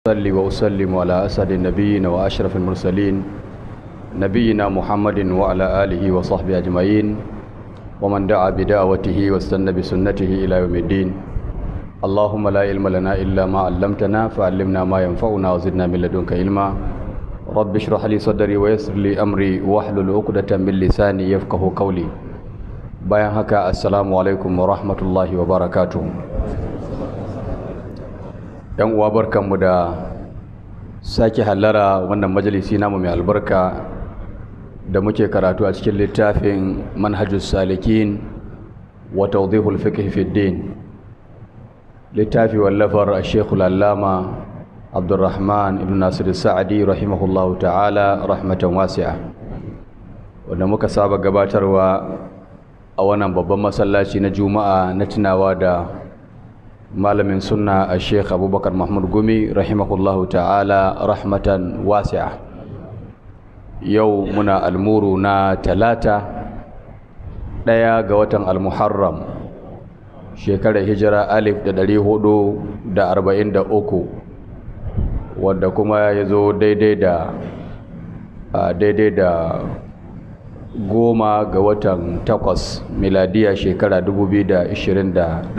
أصلي وأسلم على أسعد النبيين وأشرف المرسلين نبينا محمد وعلى آله وصحبه أجمعين ومن دعا بدعوته واستنى بسنته إلى يوم الدين اللهم لا علم لنا إلا ما علمتنا فعلمنا ما ينفعنا وزدنا من لدنك علما رب اشرح لي صدري ويسر لي أمري واحلل عقدة من لساني يفقه قولي bayan haka assalamu alaikum wa rahmatullahi wa barakatuhu yan uwa barkanmu da sake hallara wannan majalisi namu mai albarka da muke karatu a cikin littafin manhajus salikin wa tawdihul fiqh fi din littafi wallafar shekul allama abdurrahman ibn nasir sa'adi rahimahullahu ta'ala rahmatan wasi'a wanda muka saba gabatarwa a wannan babban masallaci na juma'a na tunawa da malamin sunna a sheikh abubakar mahmud gumi rahimahullahu ta'ala rahmatan wasi'a yau muna almuru na talata ɗaya ga watan almuharram shekarar hijira alif da ɗari hudu da arba'in da uku wadda kuma ya zo daidai da daidai da goma ga watan takwas miladiya shekara 2021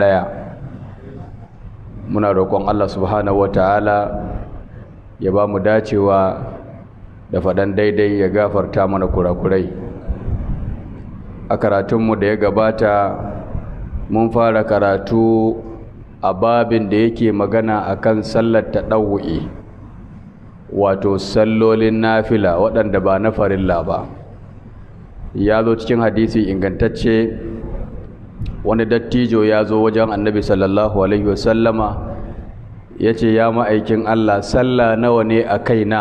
muna roƙon Allah subhanahu wata'ala ya ba mu dacewa da faɗan daidai ya gafarta mana kurakurai a karatunmu da ya gabata mun fara karatu a babin da yake magana akan sallar taɗawu'i wato sallolin nafila waɗanda ba na farilla ba ya zo cikin hadisi ingantacce wani dattijo ya zo wajen annabi sallallahu alaihi wasallama ya ce ya ma'aikin Allah sallah nawa ne a kaina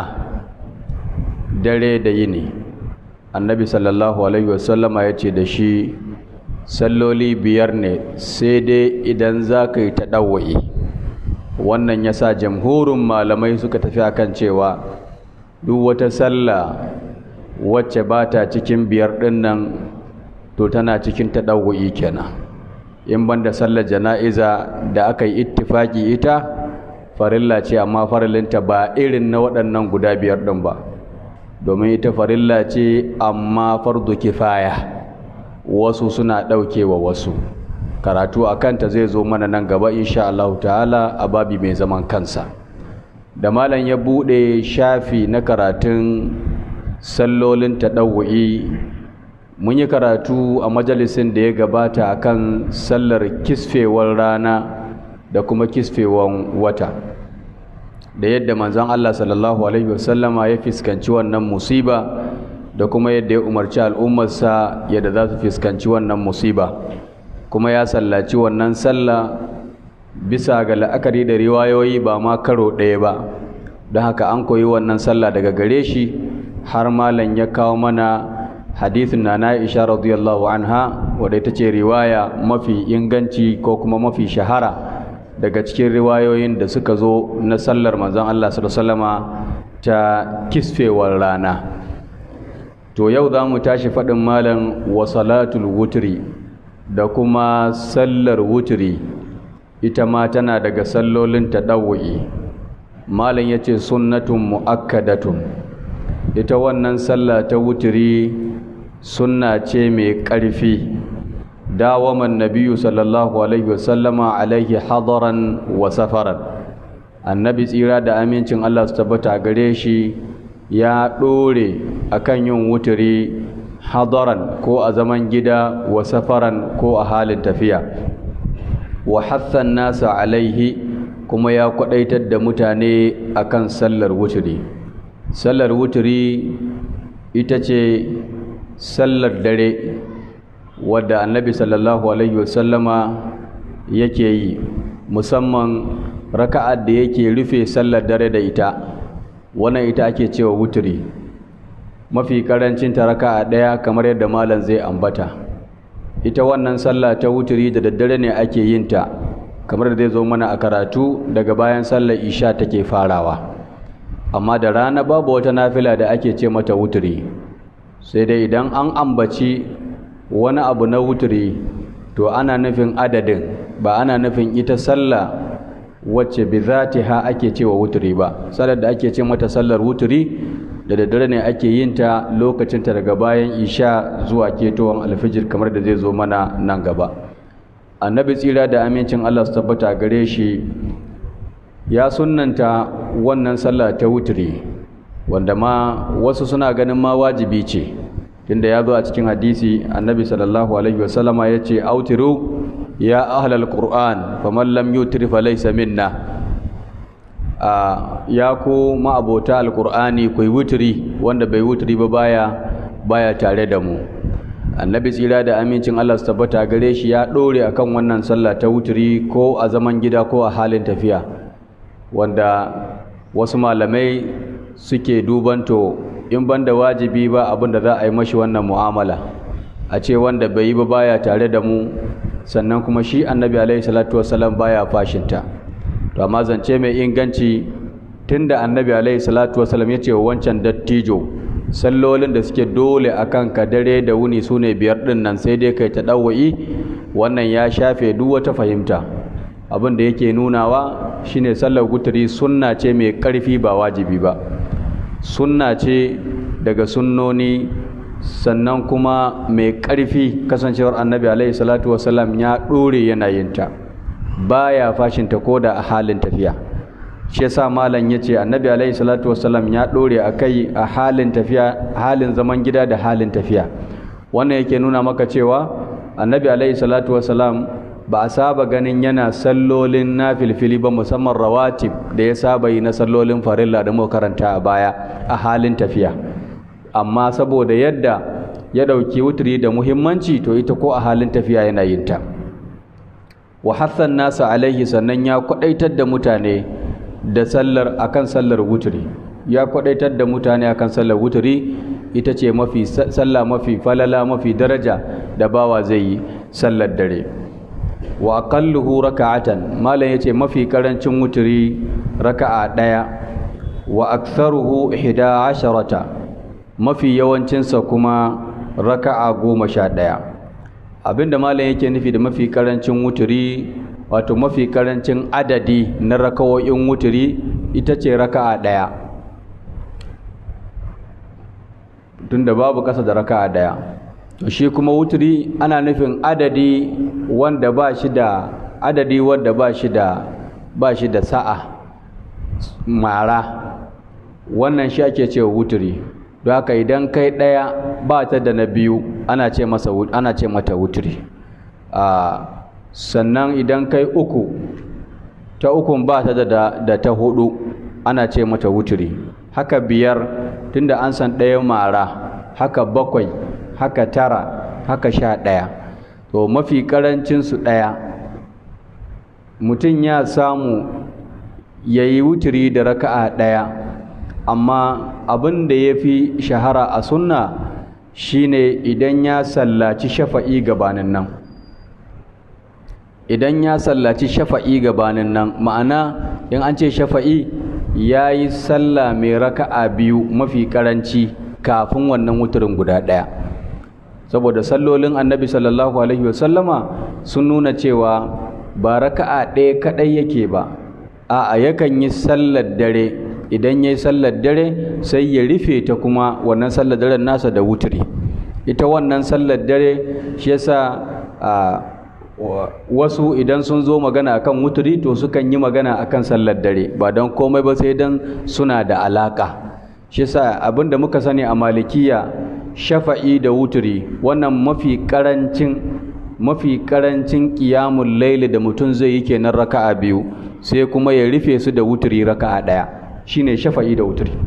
dare da yini annabi sallallahu alaihi wasallama ya ce da shi salloli biyar ne sai dai idan za ka yi taɗawa'i wannan ya sa jamhurin malamai suka tafi akan cewa duk wata sallah wacce ba ta cikin biyar ɗin nan to tana cikin taɗawu'i kenan in banda sallar jana'iza da aka yi ittifaki ita farilla ce amma farilinta ba irin na waɗannan guda biyar ɗin ba domin ita farilla ce amma fardu kifaya wasu suna ɗaukewa wasu karatu a kanta zai zo mana nan gaba insha Allah ta'ala a babi mai zaman kansa da malam ya buɗe shafi na karatun sallolin taɗawu'i mun yi karatu a majalisin da ya gabata akan sallar kisfewar rana da kuma kisfewar wata da yadda manzon Allah sallallahu alaihi wasallama ya fiskanci wannan musiba da kuma yadda ya umarci al'ummarsa yadda za su fiskanci wannan musiba kuma ya sallaci wannan sallah bisa ga la'akari da riwayoyi ba ma karo ɗaya ba don haka an koyi wannan sallah daga gare shi har malam ya kawo mana hadithin na Aisha radiyallahu anha wadda ita ce riwaya mafi inganci ko kuma mafi shahara daga cikin riwayoyin da suka zo na sallar manzon Allah sallallahu ta kisfewar rana to yau za mu tashi faɗin malam wa salatul wutri da kuma sallar wutri ita ma tana daga sallolin taɗawu'i malam ya ce sunnatun mu'akkadatun ita wannan sallah ta wuturi sunna ce mai ƙarfi dawaman nabiyu sallallahu alaihi wasallama alaihi hadaran wa safaran annabi tsira da amincin Allah su tabbata gare shi ya ɗore akan yin wuturi hadaran ko a zaman gida wa safaran ko a halin tafiya wa hassan nasa alaihi kuma ya kwadaitar da mutane akan sallar wuturi sallar wuturi ita ce sallar dare wadda annabi sallallahu alaihi wasallama yake yi musamman raka'ar da yake rufe sallar dare da ita wannan ita ake cewa wuturi mafi karancin ta raka'a ɗaya kamar yadda malam zai ambata ita wannan sallah ta wuturi da daddare ne ake yin ta kamar da zai zo mana a karatu daga bayan sallar isha take farawa amma da rana babu wata nafila da ake ce mata wuturi sai dai idan an ambaci wani abu na wuturi to ana nufin adadin ba ana nufin ita sallah wacce bi ha ake cewa wuturi ba sallar da ake ce mata sallar wuturi da daddare ne ake yin ta lokacin ta daga bayan isha zuwa ketowar alfijir kamar da zai zo mana nan gaba annabi tsira da amincin Allah su tabbata gare shi ya sunnanta wannan sallah ta wuturi wanda ma wasu suna ganin ma wajibi ce tunda ya zo a cikin hadisi annabi sallallahu alaihi wasallama ya ce autiru ya ahlal qur'an faman lam yutir falaysa minna a ya ku ma'abota alqur'ani ku yi wuturi wanda bai wuturi ba baya baya tare da mu annabi tsira da amincin Allah su tabbata gare shi ya dore akan wannan sallah ta wuturi ko a zaman gida ko a halin tafiya wanda wasu malamai suke dubanto in banda wajibi ba abin da za a yi mashi wannan mu'amala a ce wanda bai yi ba baya tare da mu sannan kuma shi annabi alaihi salatu wasallam baya fashinta to amma zance mai inganci tunda annabi alaihi salatu wasallam ya ce wa wancan dattijo sallolin da suke dole akan ka dare da wuni sune biyar din nan sai dai kai ta dawai wannan ya shafe duk wata fahimta abin da yake nunawa shine sallar guturi sunna ce mai karfi ba wajibi ba sunna ce daga sunnoni sannan kuma mai ƙarfi kasancewar annabi alaihi salatu wasalam ya ɗore yana yinta baya fashinta ko da a halin tafiya shi yasa malam yace annabi alaihi salatu wasalam ya ɗore a kai a halin tafiya halin zaman gida da halin tafiya wannan yake nuna maka cewa annabi alaihi salatu wasalam ba a saba ganin yana sallolin na filfili ba musamman rawatib da ya saba yi na sallolin farilla da muka karanta a baya a halin tafiya amma saboda yadda ya ɗauki wuturi da muhimmanci to ita ko a halin tafiya yana yin ta wa hassan nasa alaihi sannan ya kwadaitar da mutane da sallar akan sallar wuturi ya kwadaitar da mutane akan sallar wuturi ita ce mafi sallah mafi falala mafi daraja da bawa zai yi sallar dare wa aqalluhu raka'atan malam yace mafi karancin wuturi raka'a daya wa aktharuhu 11 mafi yawancinsa kuma raka'a goma sha ɗaya abinda malam yake nufi da mafi karancin wuturi wato mafi karancin adadi na rakawoyin wuturi ita ce raka'a ɗaya tunda babu ƙasa da raka'a ɗaya to shi kuma wuturi ana nufin adadi wanda ba shi da adadi wanda ba shi da ba shi da sa'a mara wannan shi ake cewa wuturi don haka idan kai ɗaya ba ta da na biyu ana ce masa ana ce mata wuturi sannan idan kai uku ta ukun ba ta da, da ta hudu ana ce mata wuturi haka biyar tunda an san ɗaya mara haka bakwai haka tara haka sha ɗaya to mafi ƙarancinsu ɗaya mutum ya samu ya yi wuturi da raka'a ɗaya amma abin da ya fi shahara a sunna shine idan ya sallaci shafa'i gabanin nan idan ya sallaci shafa'i gabanin nan ma'ana in an ce shafa'i ya yi sallah mai raka'a biyu mafi karanci kafin wannan wuturin guda ɗaya saboda sallolin annabi sallallahu alaihi wasallama sun nuna cewa ba raka'a ɗaya kaɗai yake ba a'a yakan yi sallar dare idan ya yi sallar dare sai ya rufe ta kuma wannan sallar daren nasa da wuturi ita wannan sallar dare shi yasa wasu idan sun zo magana akan wuturi to sukan yi magana akan sallar dare ba don komai ba sai don suna da alaka shi yasa abinda muka sani a malikiya shafa'i da wuturi wannan mafi karancin mafi karancin qiyamul laili da mutum zai yi kenan raka'a biyu sai kuma ya rufe su da wuturi raka'a daya shine shafa'i da wuturi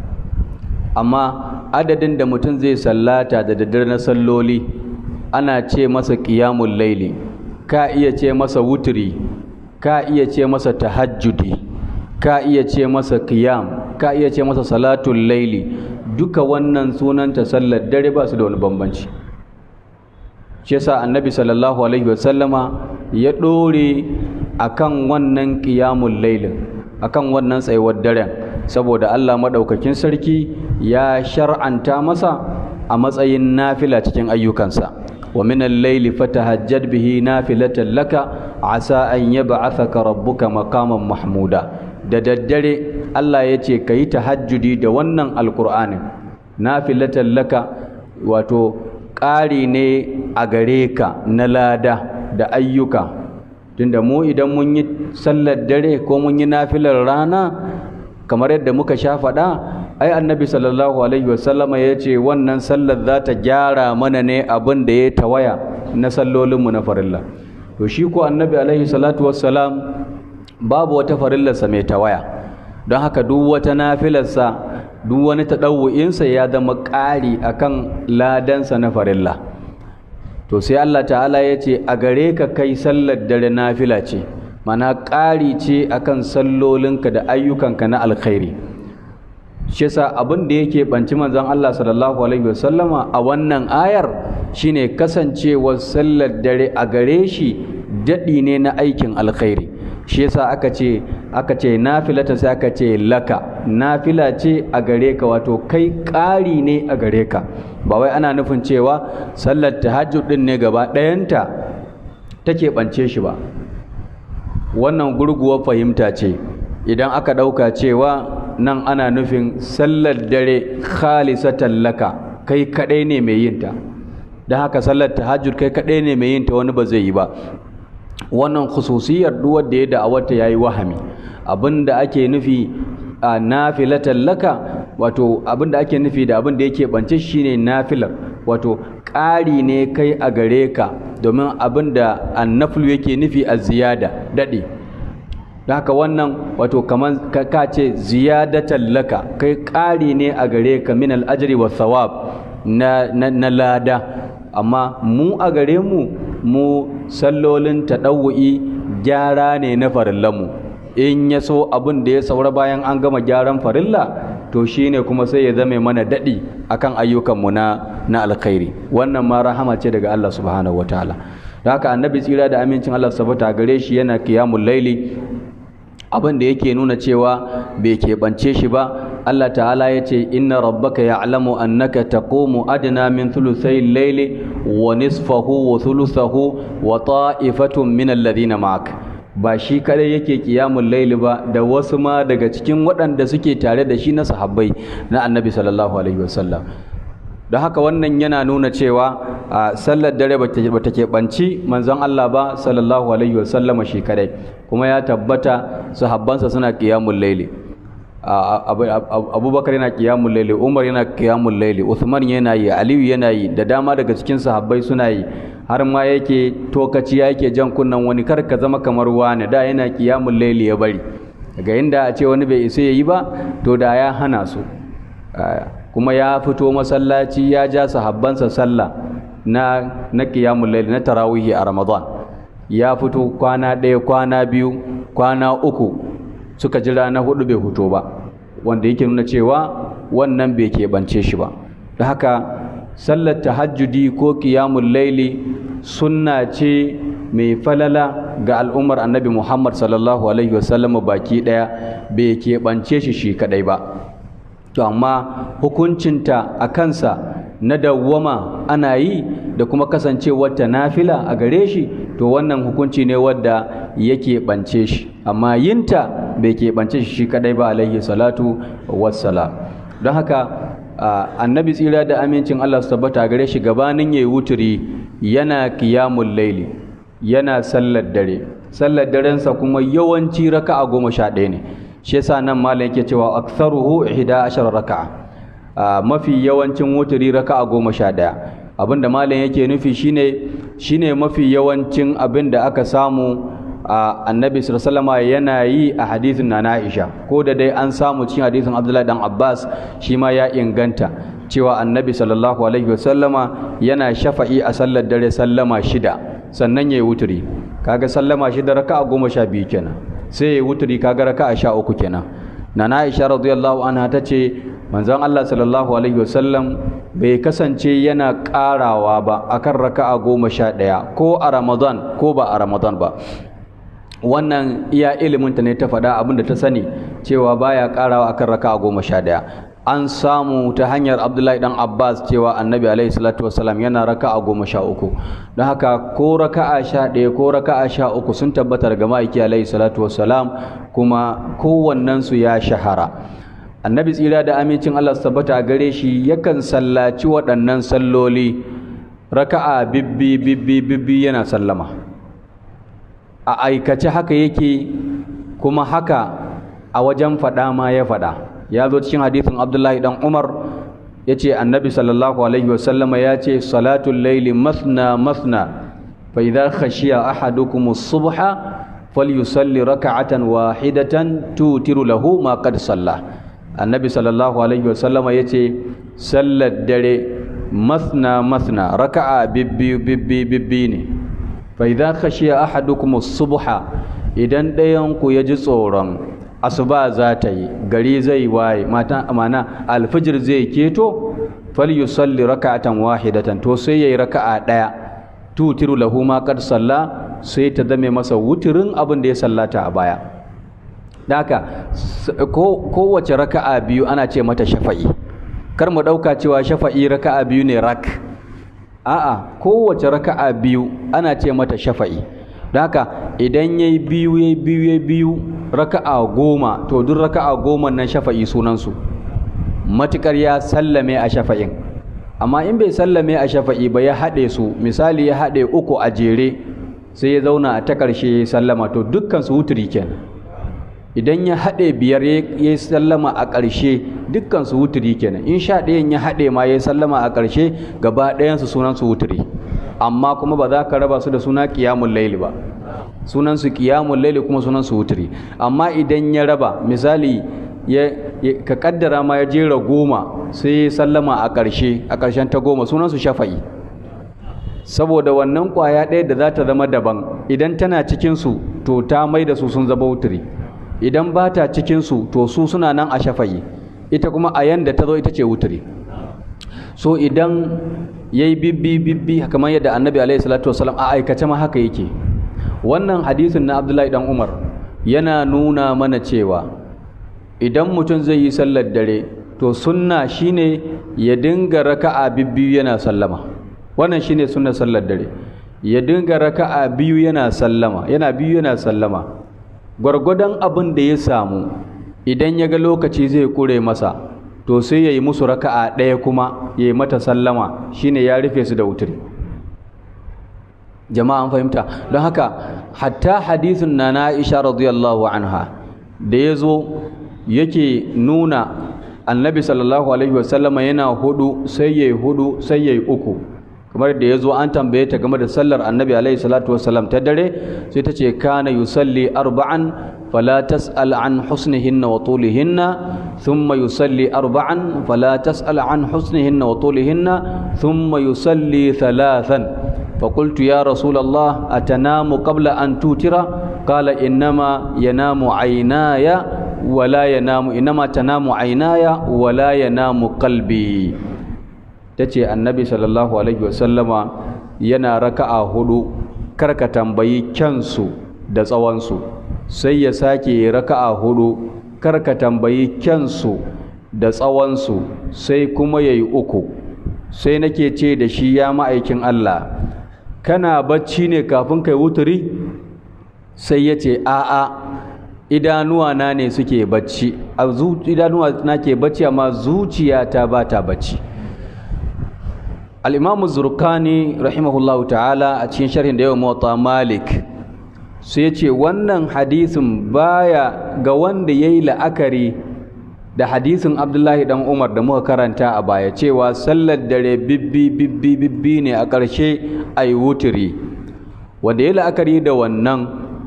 amma adadin da mutum zai sallata da daddare na salloli ana ce masa qiyamul laili ka iya ce masa wuturi ka iya ce masa tahajjudi ka iya ce masa qiyam ka iya ce masa salatul laili duka wannan sunanta sallar dare ba su da wani bambanci shi yasa annabi sallallahu alaihi wasallama ya dore akan wannan qiyamul lailin akan wannan tsayuwar daren saboda Allah madaukakin sarki ya shar'anta masa a matsayin nafila cikin ayyukansa wa min al-layli fatahajjad bihi nafilatan laka asa an yab'athaka rabbuka maqaman mahmuda da daddare Allah ya ce ka yi tahajjudi da wannan alkur'anin nafilatan laka wato ƙari ne a gare ka na lada da ayyuka tunda mu idan mun yi sallar dare ko mun yi nafilar rana kamar yadda muka sha faɗa ai annabi sallallahu alaihi wasallama ya ce wannan sallar za ta gyara mana ne abin da ya tawaya na sallolinmu na farilla to shi ko annabi alaihi salatu wassalam babu wata farillarsa mai tawaya don haka duk wata nafilarsa duk wani taɗawu'insa ya zama ƙari akan ladansa na farilla to sai Allah ta'ala ya ce a gare ka kai sallar dare nafila ce mana ƙari ce akan sallolinka da ayyukanka na alkhairi shi yasa abin da yake banci manzon Allah sallallahu alaihi wasallama a wannan ayar shine kasancewar sallar dare a gare shi daɗi ne na aikin alkhairi shi yasa aka ce aka ce nafilata sai aka ce laka nafila ce a gare ka wato kai ƙari ne a gare ka ba wai ana nufin cewa sallar tahajjud din ne gaba ɗayanta take ɓance shi ba wannan gurguwar fahimta ce idan aka ɗauka cewa nan ana nufin sallar dare khalisatan laka kai kaɗai ne mai yinta don haka sallar tahajjud kai kaɗai ne mai yinta wani ba zai yi ba wannan khususiyar duk wanda ya da'awata yayi wahami abinda ake nufi a nafilatan laka wato abinda ake nufi da abinda yake bance shine nafilar wato ƙari ne kai a gare ka domin abinda annaflu yake nufi a ziyada daɗe da haka wannan wato kaman ka ce ziyadatan laka kai ƙari ne a gare ka min al'ajri wa thawab na, na, na lada amma mu a gare mu mu sallolin taɗawu'i gyara ne na farillanmu in ya so abin da ya saura bayan an gama gyaran farilla to shine kuma sai ya zame mana daɗi akan ayyukanmu na na alkhairi wannan ma rahama ce daga Allah subhanahu wataala da haka annabi tsira da amincin Allah sabata gare shi yana qiyamul laili abin da yake nuna cewa bai keɓance shi ba Allah ta'ala ya ce inna rabbaka ya'lamu annaka taqumu adna min thuluthay al-layli wa nisfahu wa thuluthahu wa ta'ifatun min alladhina ma'ak ba shi kadai yake qiyamul layli ba da wasu ma daga cikin waɗanda suke tare da shi na sahabbai na annabi sallallahu alaihi wasallam don haka wannan yana nuna cewa a sallar dare ba ta keɓanci manzon Allah ba sallallahu alaihi wasallam shi kadai kuma ya tabbata sahabbansa suna qiyamul layli abubakar yana kiyamun laili umar yana kiyamun laili uthman yana yi aliyu yana yi da dama daga cikin sahabbai suna yi har ma yake tokaci yake jan kunnan wani kar ka zama kamar wani da yana kiyamun laili ya bari daga inda a ce wani bai isa ya yi ba to da ya hana su kuma ya fito masallaci ya ja sahabbansa sallah na na kiyamun laili na tarawihi a ramadan ya fito kwana ɗaya kwana biyu kwana uku suka jira na hudu bai huto ba wanda yake nuna cewa wannan bai keɓance shi ba da haka sallar tahajjudi ko qiyamul laili sunna ce mai falala ga al'ummar annabi muhammad sallallahu alaihi wasallam baki ɗaya bai keɓance shi shi kadai ba to amma hukuncinta a kansa na dawwama ana yi da kuma kasancewar ta nafila a gare shi to wannan hukunci ne wadda yake ɓance shi amma yinta bai keɓance shi shi kadai ba alaihi salatu wassalam don haka annabi tsira da amincin Allah su tabbata gare shi gabanin yayi wuturi yana qiyamul laili yana sallar dare sallar darensa kuma yawanci raka'a goma sha ɗaya ne shi yasa nan malam yake cewa aktharuhu ihda ashara raka'a mafi yawancin wuturi raka'a goma sha ɗaya abinda malam yake nufi shine shine mafi yawancin abin da aka samu a annabi sallama yana yi a hadithin na Aisha ko da dai an samu cikin hadithin Abdullahi dan Abbas shi ma ya inganta cewa annabi sallallahu alaihi wasallama yana shafa'i a sallar dare sallama shida sannan ya yi wuturi kaga sallama shida raka'a goma sha biyu kenan sai ya yi wuturi kaga raka'a sha uku kenan na Aisha radiyallahu anha ta ce manzon Allah sallallahu alaihi wasallam bai kasance yana karawa ba akan raka'a goma sha ɗaya ko a Ramadan ko ba a Ramadan ba wannan iya iliminta ne ta faɗa abin da ta sani cewa baya ƙarawa akan raka goma sha ɗaya an samu ta hanyar abdullahi dan abbas cewa annabi alaihi salatu wasalam yana raka'a goma sha uku don haka ko raka'a sha ɗaya ko raka'a sha uku sun tabbata daga ma'aiki alaihi salatu wasalam kuma kowannensu ya shahara annabi tsira da amincin allah su tabbata a gare shi yakan sallaci waɗannan salloli raka'a bibbi bibbi bibbi yana sallama a aikace haka yake kuma haka a wajen faɗa ma ya faɗa ya zo cikin hadisin abdullahi dan umar ya ce annabi sallallahu alaihi wasallama ya ce salatul laili masna masna fa idza khashiya ahadukum as-subha falyusalli raka'atan wahidatan tutiru lahu ma qad salla annabi sallallahu alaihi wasallama ya ce sallar dare masna masna raka'a bibbi bibbi bibbi ne fa idza khashiya ahadukum as-subha idan ɗayan ku ya ji tsoron asuba za ta yi gari zai waye mata amana alfijir zai keto falyusalli raka'atan wahidatan to sai yayi raka'a daya tutiru lahu ma qad salla sai ta zame masa wuturin abin da ya sallata a baya daka kowace raka'a biyu ana ce mata shafa'i kar mu dauka cewa shafa'i raka'a biyu ne rak a'a kowace raka'a biyu ana ce mata shafa'i haka idan yayi biyu yayi biyu yayi biyu raka'a goma to duk raka'a goma nan shafa'i sunansu matukar ya sallame a shafa'in amma in bai sallame a shafa'i ba ya haɗe su misali ya haɗe uku a jere sai ya zauna a ta ƙarshe ya sallama to dukkan su wuturi kenan idan ya haɗe biyar ya sallama a ƙarshe dukkan su wuturi kenan in sha ɗayan ya haɗe ma ya sallama a ƙarshe gaba ɗayansu sunan su wuturi amma kuma ba za ka raba su da suna ƙiyamun laili ba sunan su ƙiyamun laili kuma sunan su wuturi amma idan ya raba misali ya ka kaddara ma ya jera goma sai ya sallama a ƙarshe a ƙarshen ta goma sunan su shafa'i saboda wannan ƙwaya ɗaya da za ta zama daban idan tana cikin su to ta mai da su sun zama wuturi idan ba ta cikin su to su suna nan a shafa'i ita kuma a yanda ta zo ita ce wuturi so idan ya yi bibbi bibbi kamar yadda annabi alaihi salatu wasalam a aikace ma haka yake wannan hadisin na abdullahi dan umar yana nuna mana cewa idan mutum zai yi sallar dare to sunna shine ya dinga raka'a bibbiyu yana sallama wannan shine sunnar sallar dare ya dinga raka'a biyu yana sallama yana biyu yana sallama gwargwadon abin da ya samu idan ya ga lokaci zai kure masa to sai ya yi musu raka'a ɗaya kuma ya yi mata sallama shine ya rufe su da wuturi jama'a an fahimta don haka hatta hadisin na na Aisha radiyallahu anha da ya zo yake nuna annabi sallallahu alaihi wasallama yana hudu sai ya yi hudu sai ya yi uku kamar da ya zo an tambaye ta game da sallar annabi alaihi salatu wasallam ta dare sai ta ce kana yusalli arba'an fala tas'al an husnihinna wa tulihinna thumma yusalli arba'an fala tas'al an husnihinna wa tulihinna thumma yusalli thalathan فقلت يا رسول الله أتنام قبل أن توتر قال إنما ينام عيناي ولا ينام إنما تنام عيناي ولا ينام قلبي tace annabi sallallahu alaihi wasallama yana raka'a hudu karka tambayi kyansu da tsawonsu sai ya sake raka'a hudu karka tambayi kyansu da tsawonsu sai kuma yayi uku sai nake ce da shi ya ma'aikin Allah kana bacci ne kafin kai wuturi sai ya ce a'a idanuwa na ne suke bacci a idanuwa na ke bacci amma zuciyata ba ta bacci al'imamu zurkani rahimahullahu ta'ala a cikin sharhin da yawan mota malik sai ce wannan hadisin baya ga wanda ya yi la'akari da hadisin abdullahi dan umar da muka karanta a baya cewa sallar dare bibbi bibbi bibbi ne a ƙarshe a yi wuturi wanda ya la'akari da wannan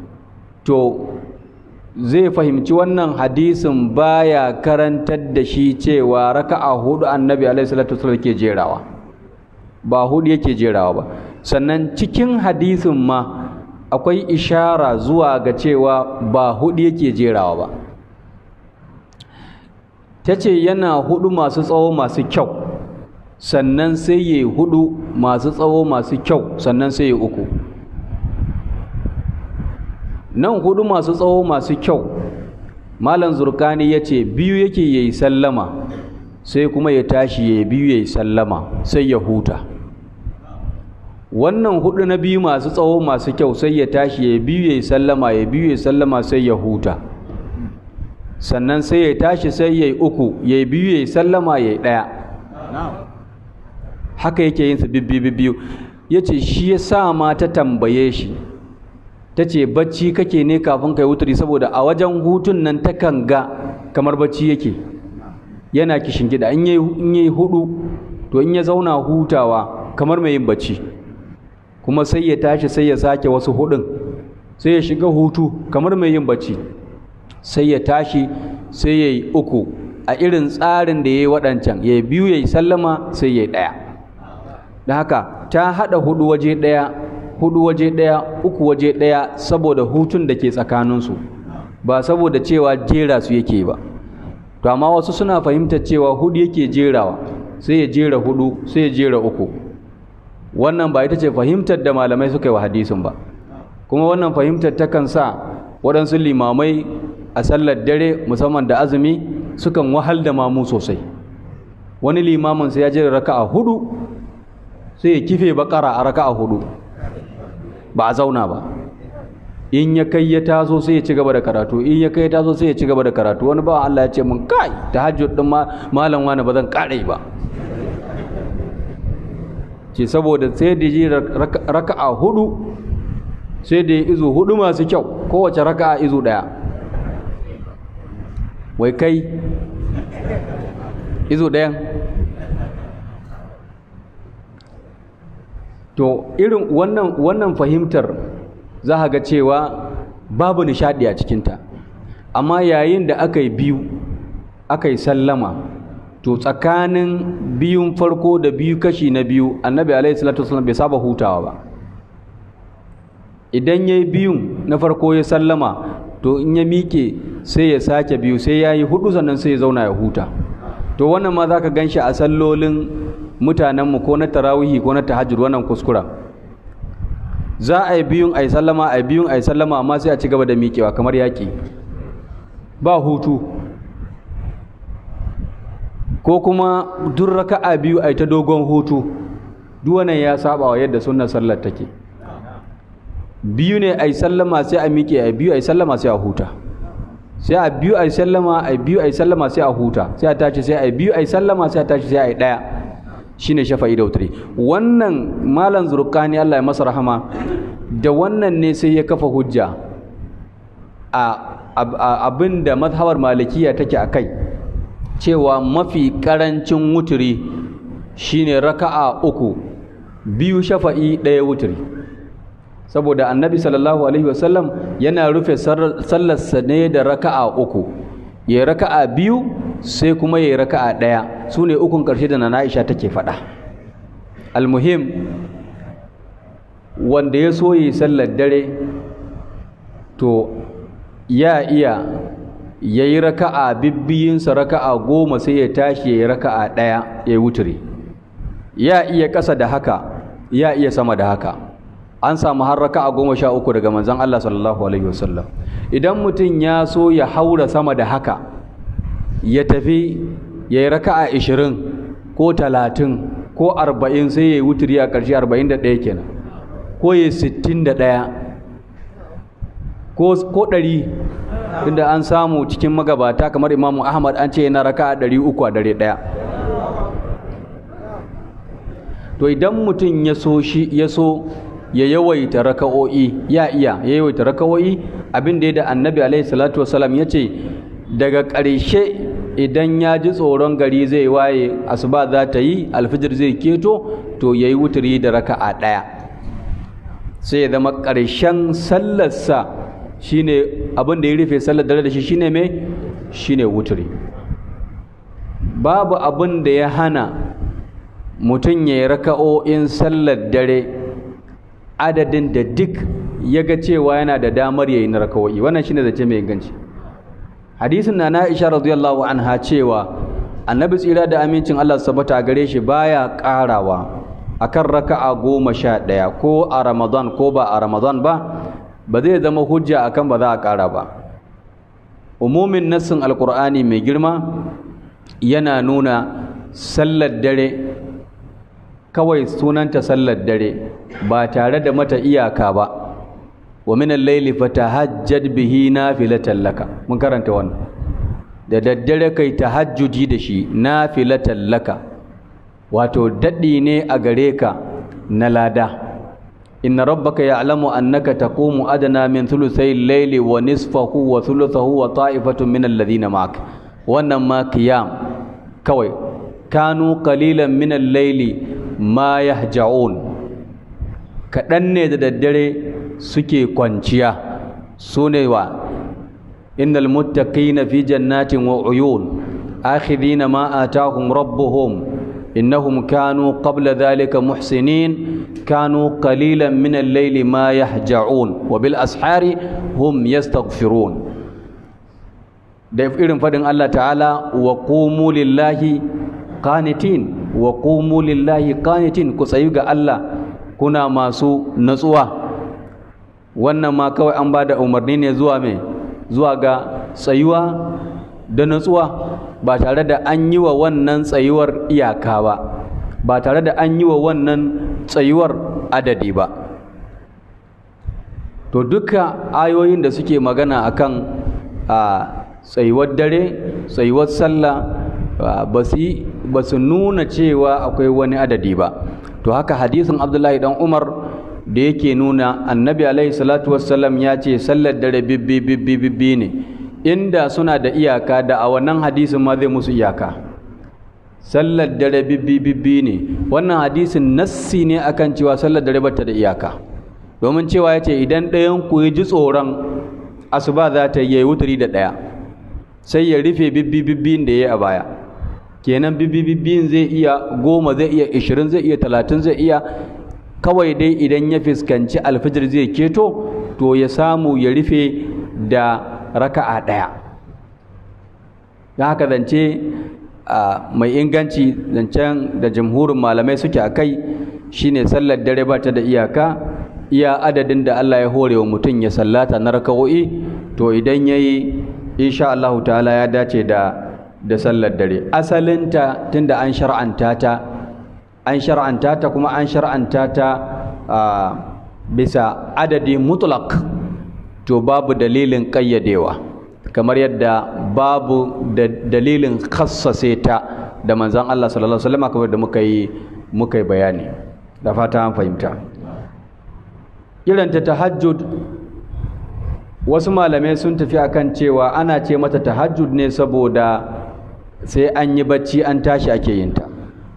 to zai fahimci wannan hadisin baya karantar da shi cewa raka'a hudu annabi alaihi salatu wasallam ke jerawa ba hudu yake jerawa ba sannan cikin hadisin ma akwai ishara zuwa ga cewa ba hudu yake jerawa ba ta ce yana hudu masu tsawo masu kyau sannan sai ya hudu masu tsawo masu kyau sannan sai ya uku nan hudu masu tsawo masu kyau malam zurkani ya ce biyu yake ya yi sallama sai kuma ya tashi ya biyu ya yi sallama sai ya huta wannan hudu na biyu masu tsawo masu kyau sai ya tashi ya biyu ya yi sallama ya biyu ya yi sallama sai ya huta sannan sai ya tashi sai ya yi uku ya biyu ya yi sallama ya yi ɗaya haka yake yin su bibbi biyu ya ce shi ya sa ma ta tambaye shi ta ce bacci kake ne kafin kai wuturi saboda a wajen hutun nan takan ga kamar bacci yake yana kishin gida in yi hudu to in ya zauna hutawa kamar mai yin bacci kuma sai ya tashi sai ya sake wasu hudun sai ya shiga hutu kamar mai yin bacci sai ya tashi sai ya yi uku a irin tsarin da ya yi waɗancan ya biyu ya yi sallama sai ya yi ɗaya da haka ta haɗa hudu waje ɗaya hudu waje ɗaya uku waje ɗaya saboda hutun da ke tsakaninsu ba saboda cewa jera su yake ba to amma wasu suna fahimtar cewa hudu yake jerawa sai ya jera hudu sai ya jera uku wannan ba ita ce fahimtar da malamai suka yi wa hadisin ba kuma wannan fahimtar takan sa waɗansu limamai a sallar dare musamman da azumi sukan wahal da mamu sosai wani limamin sai ya jera raka'a hudu sai ya kife bakara a raka'a hudu ba a zauna ba in ya kai ya taso sai ya ci gaba da karatu in ya kai ya taso sai ya ci gaba da karatu wani ba Allah ya ce mun kai tahajjud din malam wani ba zan kare ba ce saboda sai da ji raka'a hudu sai da izu hudu masu kyau kowace raka'a izu daya wai kai izu dayan to irin wannan wannan fahimtar za ga cewa babu nishadi a cikinta amma yayin da aka yi biyu aka yi sallama to tsakanin biyun farko da biyu kashi na biyu annabi alaihi salatu wasallam bai saba hutawa ba idan ya yi biyun na farko ya sallama to in ya miƙe sai ya sake biyu sai ya yi hudu sannan sai ya zauna ya huta to wannan ma za ka gan shi a sallolin mutanenmu ko na tarawihi ko na tahajjud wannan kuskura za a yi biyun a yi sallama a yi biyun a yi sallama amma sai a ci gaba da miƙewa kamar yaƙi ba hutu ko kuma duk raka'a biyu a yi ta dogon hutu duk wannan ya saba wa yadda sunnar sallar take biyu ne a yi sallama sai a miƙe a biyu a yi sallama sai a huta sai a biyu a yi sallama a biyu a yi sallama sai a huta sai a tashi sai a biyu a yi sallama sai a tashi sai a yi ɗaya shine shafa'i da wutri wannan malam zurkani Allah ya masa rahama da wannan ne sai ya kafa hujja a abin da mazhabar malikiya take a kai cewa mafi karancin wuturi shine raka'a uku biyu shafa'i ɗaya wuturi saboda annabi sallallahu alaihi wasallam yana rufe sallarsa ne da raka'a uku ya raka'a biyu sai kuma ya raka'a ɗaya su ne ukun ƙarshe da na Aisha take faɗa almuhim wanda ya so yi sallar dare to ya iya ya yi raka'a bibbiyinsa raka'a goma sai ya tashi ya yi raka'a ɗaya ya yi wuturi ya iya ƙasa da haka ya iya sama da haka an samu har raka'a goma sha uku daga manzon Allah sallallahu alaihi wasallam idan mutum ya so ya haura sama da haka ya tafi ya yi raka'a ishirin ko talatin ko arba'in sai ya yi wuturi a ƙarshe arba'in da ɗaya kenan ko ya yi sittin da ɗaya ko ɗari inda an samu cikin magabata kamar imamu ahmad an ce yana raka'a ɗari uku a dare ɗaya to idan mutum ya so shi ya so ya yawaita raka'o'i ya iya ya yawaita raka'o'i abin da ya da annabi alaihi salatu wasalam ya ce daga ƙarshe idan ya ji tsoron gari zai waye asuba za ta yi alfijir zai keto to ya yi wuturi da raka'a ɗaya sai ya zama ƙarshen sallarsa shine abin da ya rufe sallar dare da shi shine mai shine wuturi babu abin da ya hana mutum ya yi raka'o'in sallar dare adadin da duk ya ga cewa yana da damar ya yi na raka'o'i wannan shine zace mai inganci hadisin na Aisha radiyallahu anha cewa annabi tsira da amincin Allah sabata gare shi baya karawa akan raka'a goma sha ɗaya ko a ramadan ko ba a ramadan ba ba zai zama hujja akan ba za a kara ba umumin nassin alkur'ani mai girma yana nuna sallar dare kawai sunanta sallar dare ba tare da mata iyaka ba wa min al-layli fatahajjad bihi nafilatan laka mun karanta wannan da daddare kai tahajjudi da shi nafilatan laka wato dadi ne a gare ka na lada inna rabbaka ya'lamu annaka taqumu adna min thuluthay al-layli wa nisfahu wa thuluthahu wa ta'ifatun min alladhina ma'ak wannan ma qiyam kawai kanu qalilan min al-layli ma yahja'un kaɗan ne da daddare suke kwanciya su ne wa innal muttaqina fi jannatin wa uyun akhidina ma atahum rabbuhum innahum kanu qabla dhalika muhsinin kanu qalilan min al-layli ma yahja'un wa bil ashari hum yastaghfirun da irin fadin Allah ta'ala wa qumu lillahi qanitin wa qumu lillahi qanitin ku tsayu ga Allah kuna masu natsuwa wannan ma kawai an bada umarni ne zuwa me zuwa ga tsayuwa da natsuwa ba tare da an yi wa wannan tsayuwar iyaka ba ba tare da an yi wa wannan tsayuwar adadi ba to duka ayoyin da suke magana akan a tsayuwar dare tsayuwar sallah ba su nuna cewa akwai wani adadi ba to haka hadisin abdullahi dan umar da yake nuna annabi alaihi salatu wassalam ya ce sallar dare bibbi bibbi bibbi ne inda suna da iyaka da a wannan hadisin ma zai musu iyaka sallar dare bibbi bibbi ne wannan hadisin nassi ne akan cewa sallar dare bata da iyaka domin cewa ya ce idan ɗayan ku ya ji tsoron asuba za ta yi wuturi da ɗaya sai ya rufe bibbi bibbin da ya yi a baya kenan bibbi bibbin zai iya goma zai iya ishirin zai iya talatin zai iya kawai dai idan ya fuskanci alfijir zai keto to ya samu ya rufe da raka'a ɗaya don haka zance mai inganci zancen da jamhurin malamai suke a kai shine sallar dare ba ta da iyaka iya adadin da Allah ya hore wa mutum ya sallata na raka'o'i to idan ya yi insha Allah ta'ala ya dace da da sallar dare asalinta tunda an shar'anta ta an shar'anta ta kuma an shar'anta ta bisa adadi mutlaq to babu dalilin ƙayyadewa kamar yadda babu da dalilin khassase ta da manzon Allah sallallahu alaihi wasallam kamar da muka yi muka yi bayani da fata an fahimta irin ta tahajjud wasu malamai sun tafi akan cewa ana ce mata tahajjud ne saboda sai an yi bacci an tashi ake yin ta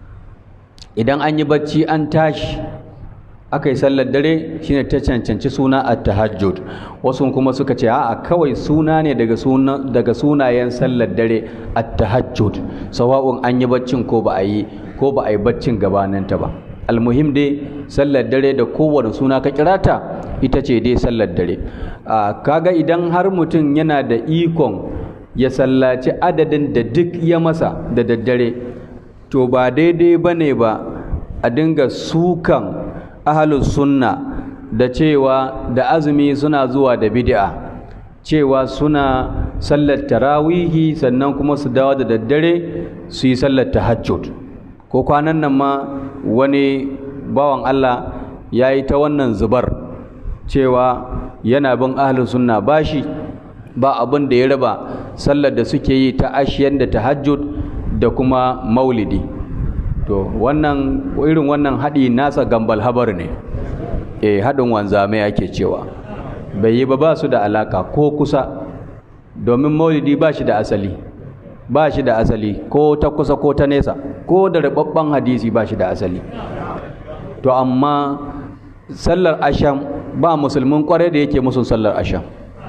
idan an yi bacci an tashi aka yi sallar dare shine ta cancanci suna at-tahajjud wasu kuma suka ce a'a kawai suna ne daga suna daga sunayen sallar dare at-tahajjud sawa'un an yi baccin ko ba a yi ko ba a yi baccin gabaninta ba almuhim dai sallar dare da kowane suna ka kirata ita ce dai sallar dare kaga idan har mutum yana da ikon ya sallaci adadin da duk ya masa da daddare to ba daidai ba ne ba a dinga sukan ahalus sunna da cewa da azumi suna zuwa da bid'a cewa suna sallar tarawihi sannan kuma su dawo da daddare su yi sallar tahajjud ko kwanan nan ma wani bawan Allah ya yi ta wannan zubar cewa yana bin ahalus sunna bashi ba abin da ya raba sallar da suke yi ta ashiyan da tahajjud da kuma maulidi to wannan irin wannan haɗi nasa gambal habar ne eh haɗin wanzame ake cewa bai yi ba ba su da alaka ko kusa domin maulidi ba shi da asali ba shi da asali ko ta kusa ko ta nesa ko da rababban hadisi ba shi da asali to amma sallar asham ba musulmin kware da yake musun sallar asham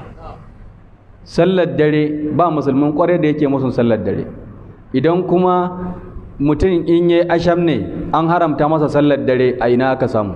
sallar dare ba musulmin kware da yake musun sallar dare idan kuma mutum in yi asham ne an haramta masa sallar dare a ina aka samu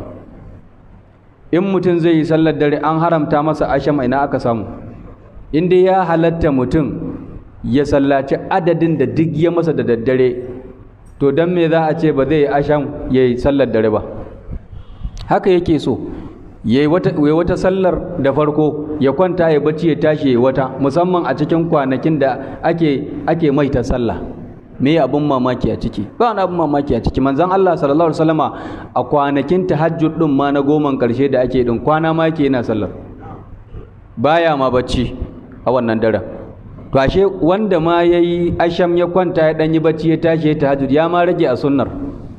in mutum zai yi sallar dare an haramta masa asham a ina aka samu in dai ya halatta mutum ya sallaci adadin da duk ya masa da daddare to don me za a ce ba zai yi asham ya yi sallar dare ba haka yake so ya yi wata sallar da farko ya kwanta ya bacci ya tashi ya wata musamman a cikin kwanakin da ake ake maita sallah me abin mamaki a ciki ba wani abin mamaki a ciki manzon Allah sallallahu alaihi wasallama a kwanakin tahajjud din ma na goman karshe da ake din kwana ma yake yana sallar baya ma bacci a wannan daren to ashe wanda ma yayi asham ya kwanta ya dan yi bacci ya tashi ya tahajjud ya ma rage a sunnar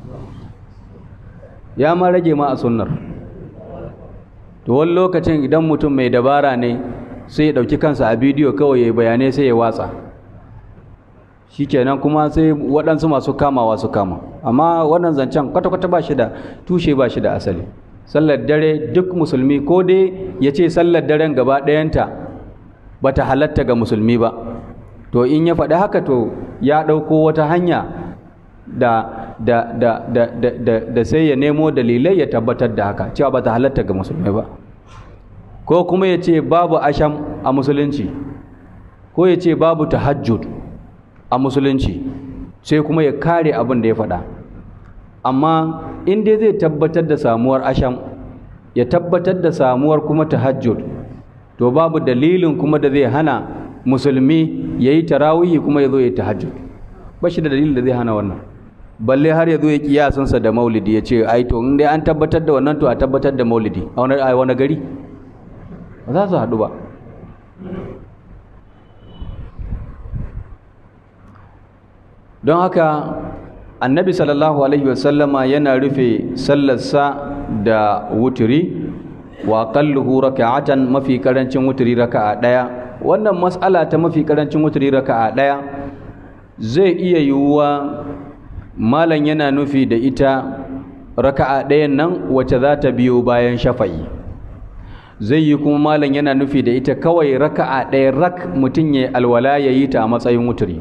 ya ma rage ma a sunnar to wani lokacin idan mutum mai dabara ne sai ya ɗauki kansa a bidiyo kawai ya bayanai sai ya watsa shi kenan kuma sai waɗansu masu kamawa su kama amma wannan zancen kwata-kwata ba shi da tushe ba shi da asali sallar dare duk musulmi ko dai ya ce sallar daren gaba ɗayanta ba ta halatta ga musulmi ba to in ya faɗi haka to ya ɗauko wata hanya da da da da da da, da sai ya nemo dalilai ya tabbatar da haka cewa ba ta halatta ga musulmai ba ko kuma ya ce babu asham a musulunci ko ya ce babu tahajjud a musulunci sai kuma ya kare abin da ya faɗa amma in dai zai tabbatar da samuwar asham ya tabbatar da samuwar kuma tahajjud to babu dalilin kuma da zai hana musulmi ya yi tarawihi kuma ya zo ya yi tahajjud ba shi da dalilin da zai hana wannan balle har ya zo ya kiyasansa da maulidi ya ce ai to in dai an tabbatar da wannan to a tabbatar da maulidi a wani gari ba za su haɗu ba don haka annabi sallallahu alaihi wasallama yana rufe sallarsa da wuturi wa qalluhu raka'atan mafi karancin wuturi raka'a daya wannan mas'ala ta mafi karancin wuturi raka'a daya zai iya yiwuwa malam yana nufi da ita raka'a ɗayan nan wacce za ta biyo bayan shafa'i zai yi kuma malam yana nufi da ita kawai raka'a ɗaya rak mutum ya alwala ya yi ta a matsayin wuturi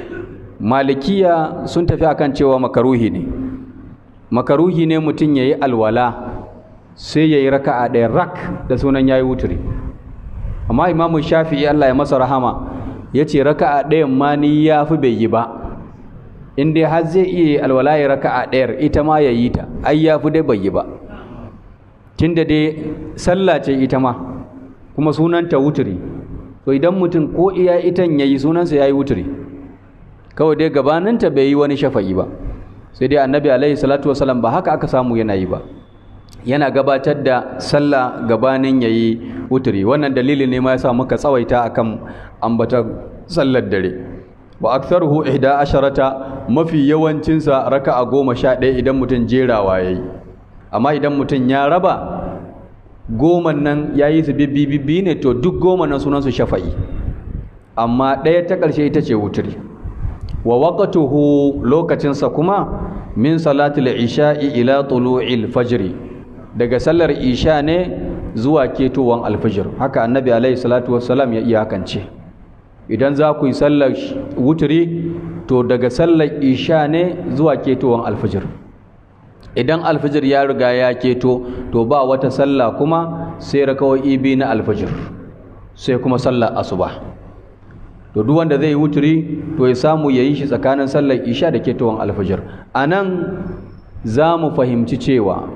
malikiya sun tafi akan cewa makaruhi ne makaruhi ne mutum ya yi alwala sai ya yi raka'a ɗaya rak da sunan ya yi wuturi amma imamu shafi'i allah ya masa rahama ya ce raka'a ɗayan ma ni ya fi bai yi ba in dai har zai iya yi alwala ya raka'a ɗayar ita ma ya yi ta ai ya fi dai bai yi ba tunda dai sallah ce ita ma kuma sunanta wuturi to idan mutum ko iya itan ya yi sunansa ya yi wuturi kawai dai gabaninta bai yi wani shafa'i ba sai dai annabi alaihi salatu wasalam ba haka aka samu yana yi ba yana gabatar da sallah gabanin ya yi wuturi wannan dalili ne ma ya sa muka tsawaita akan ambatar sallar dare wa aktharuhu ihda asharata mafi yawancinsa raka'a goma sha ɗaya idan mutum jerawa ya yi amma idan mutum ya raba goman nan ya yi su bibbi ne to duk goma nan sunansu shafa'i amma ɗaya ta ƙarshe ita ce wuturi wa waqtuhu lokacinsa kuma min salatul isha'i ila tulu'il fajri daga sallar isha ne zuwa ketowan alfajir haka annabi alaihi salatu wassalam ya iyakance idan za ku yi sallar wuturi to daga sallar isha ne zuwa ketowan alfajir idan alfajir ya riga ya keto to ba wata sallah kuma sai rakawai biyu na alfajir sai kuma sallar asuba to duk wanda zai yi wuturi to ya samu ya yi shi tsakanin sallar isha da ketawan alfajir a nan za mu fahimci cewa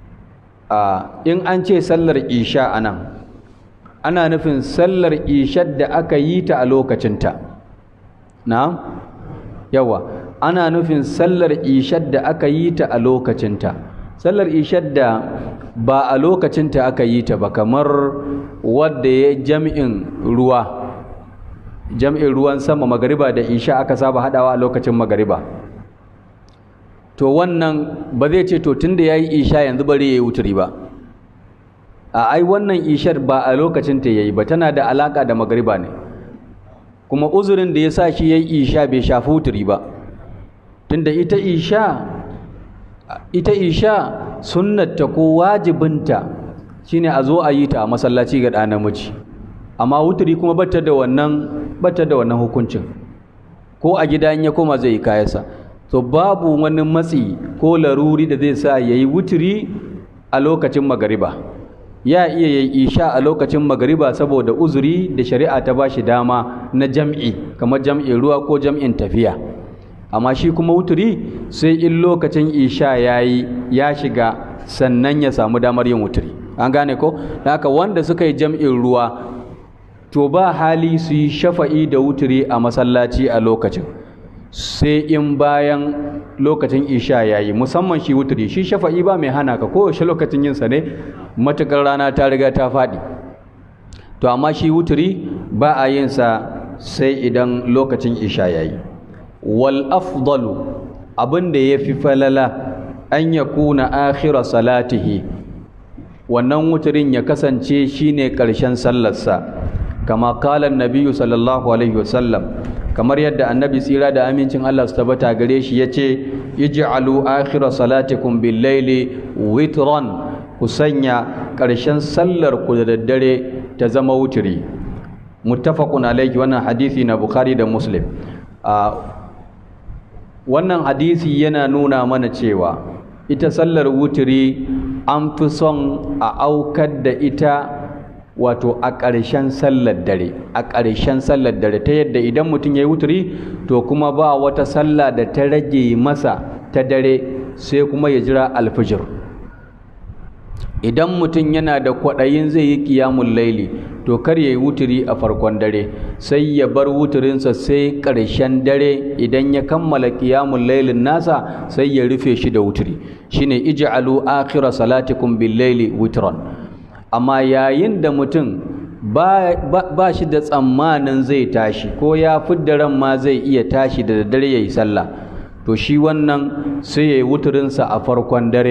in an ce sallar isha a nan ana nufin sallar ishar da aka yi ta a lokacinta na yawa ana nufin sallar ishar da aka yi ta a lokacinta sallar ishar da ba a lokacinta aka yi ta ba kamar wadda ya jami'in ruwa jam'in ruwan sama magariba da isha aka saba hadawa a lokacin magariba to wannan ba zai ce to tunda yayi isha yanzu bari yayi wuturi ba a ai wannan ishar ba a lokacin ta yayi ba tana da alaka da magariba ne kuma uzurin da yasa shi yayi isha bai shafi wuturi ba tunda ita isha ita isha sunnata ko wajibinta shine a zo a yi ta a masallaci ga ɗa namiji amma wuturi kuma bata da wannan bata da wannan hukuncin ko a gida in ya koma zai yi kayansa to babu wani matsi ko laruri da zai sa yayi wuturi a lokacin magariba ya iya yayi isha a lokacin magariba saboda uzuri da shari'a ta bashi dama na jam'i kamar jam'in ruwa ko jam'in tafiya amma shi kuma wuturi sai in lokacin isha yayi ya shiga sannan ya samu damar yin wuturi an gane ko haka wanda suka yi jam'in ruwa to ba hali su yi shafa'i da wuturi a masallaci a lokacin sai in bayan lokacin isha ya yi musamman shi wuturi shi shafa'i ba mai hana ka kowace lokacin yinsa ne matuƙar rana ta riga ta faɗi to amma shi wuturi ba a yinsa sai idan lokacin isha ya yi wal afdalu abin da ya fi falala an ya kuna akhira salatihi wannan wuturin ya kasance shine ƙarshen sallarsa kama kalan nabiyu sallallahu alaihi wasallam kamar yadda annabi tsira da amincin Allah su tabbata gare shi yace ij'alu akhira salatikum bil laili witran ku sanya ƙarshen sallar ku da daddare ta zama wuturi muttafaqun alaihi wannan hadisi na bukhari da muslim wannan hadisi yana nuna mana cewa ita sallar wuturi an fi son a aukar da ita wato a ƙarshen sallar dare a ƙarshen sallar dare ta yadda idan mutum ya yi wuturi to kuma ba wata sallah da ta rage masa ta dare sai kuma ya jira alfijir idan mutum yana da kwaɗayin zai yi ƙiyamun laili to kar ya yi wuturi a farkon dare sai ya bar wuturinsa sai ƙarshen dare idan ya kammala ƙiyamun lailin nasa sai ya rufe shi da wuturi shine ij'alu akhira salatikum bil laili witran amma yayin da mutum ba, ba, shi da tsammanin zai tashi ko ya fidda ran ma zai iya tashi da daddare ya yi sallah to shi wannan sai ya yi wuturinsa a farkon dare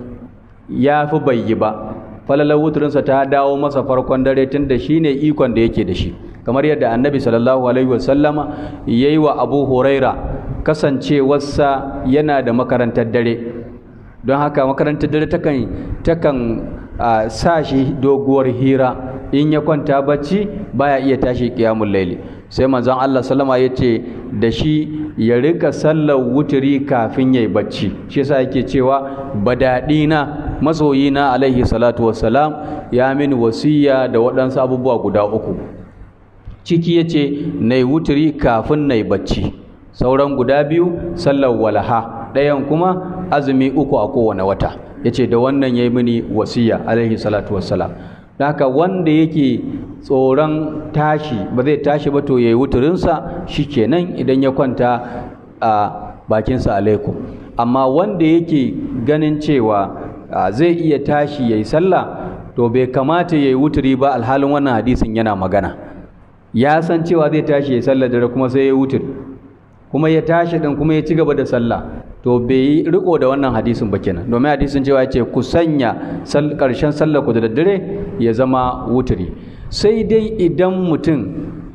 ya fi bai yi ba falalar wuturinsa ta dawo masa farkon dare tun da shi ne ikon da yake da shi kamar yadda annabi sallallahu alaihi wasallama ya yi wa abu huraira kasancewarsa yana da makarantar dare don haka makarantar dare takan takan sa shi doguwar hira in ya kwanta bacci baya iya tashi kiyamul laili sai manzon Allah sallama ya ce da shi ya rika sallar wuturi kafin yayi bacci shi yasa yake cewa badadina masoyina alaihi salatu wassalam ya min wasiya da waɗansu abubuwa guda uku ciki yace nayi wuturi kafin nayi bacci sauran guda biyu sallar walaha ɗayan kuma azumi uku a kowane wata yace da wannan yayi mini wasiya alaihi salatu wassalam haka wanda yake tsoron tashi ba zai tashi ba to yayi wuturinsa shikenan idan ya kwanta a bakinsa alaikum amma wanda yake ganin cewa zai iya tashi yayi sallah to bai kamata yayi wuturi ba alhalin wannan hadisin yana magana ya san cewa zai tashi yayi sallah dare kuma sai ya wuturi kuma ya tashi din kuma ya ci gaba da sallah to bai yi riko da wannan hadisin ba kenan domin hadisin cewa ya ce ku sanya karshen sallar ku da daddare ya zama wuturi sai dai idan mutum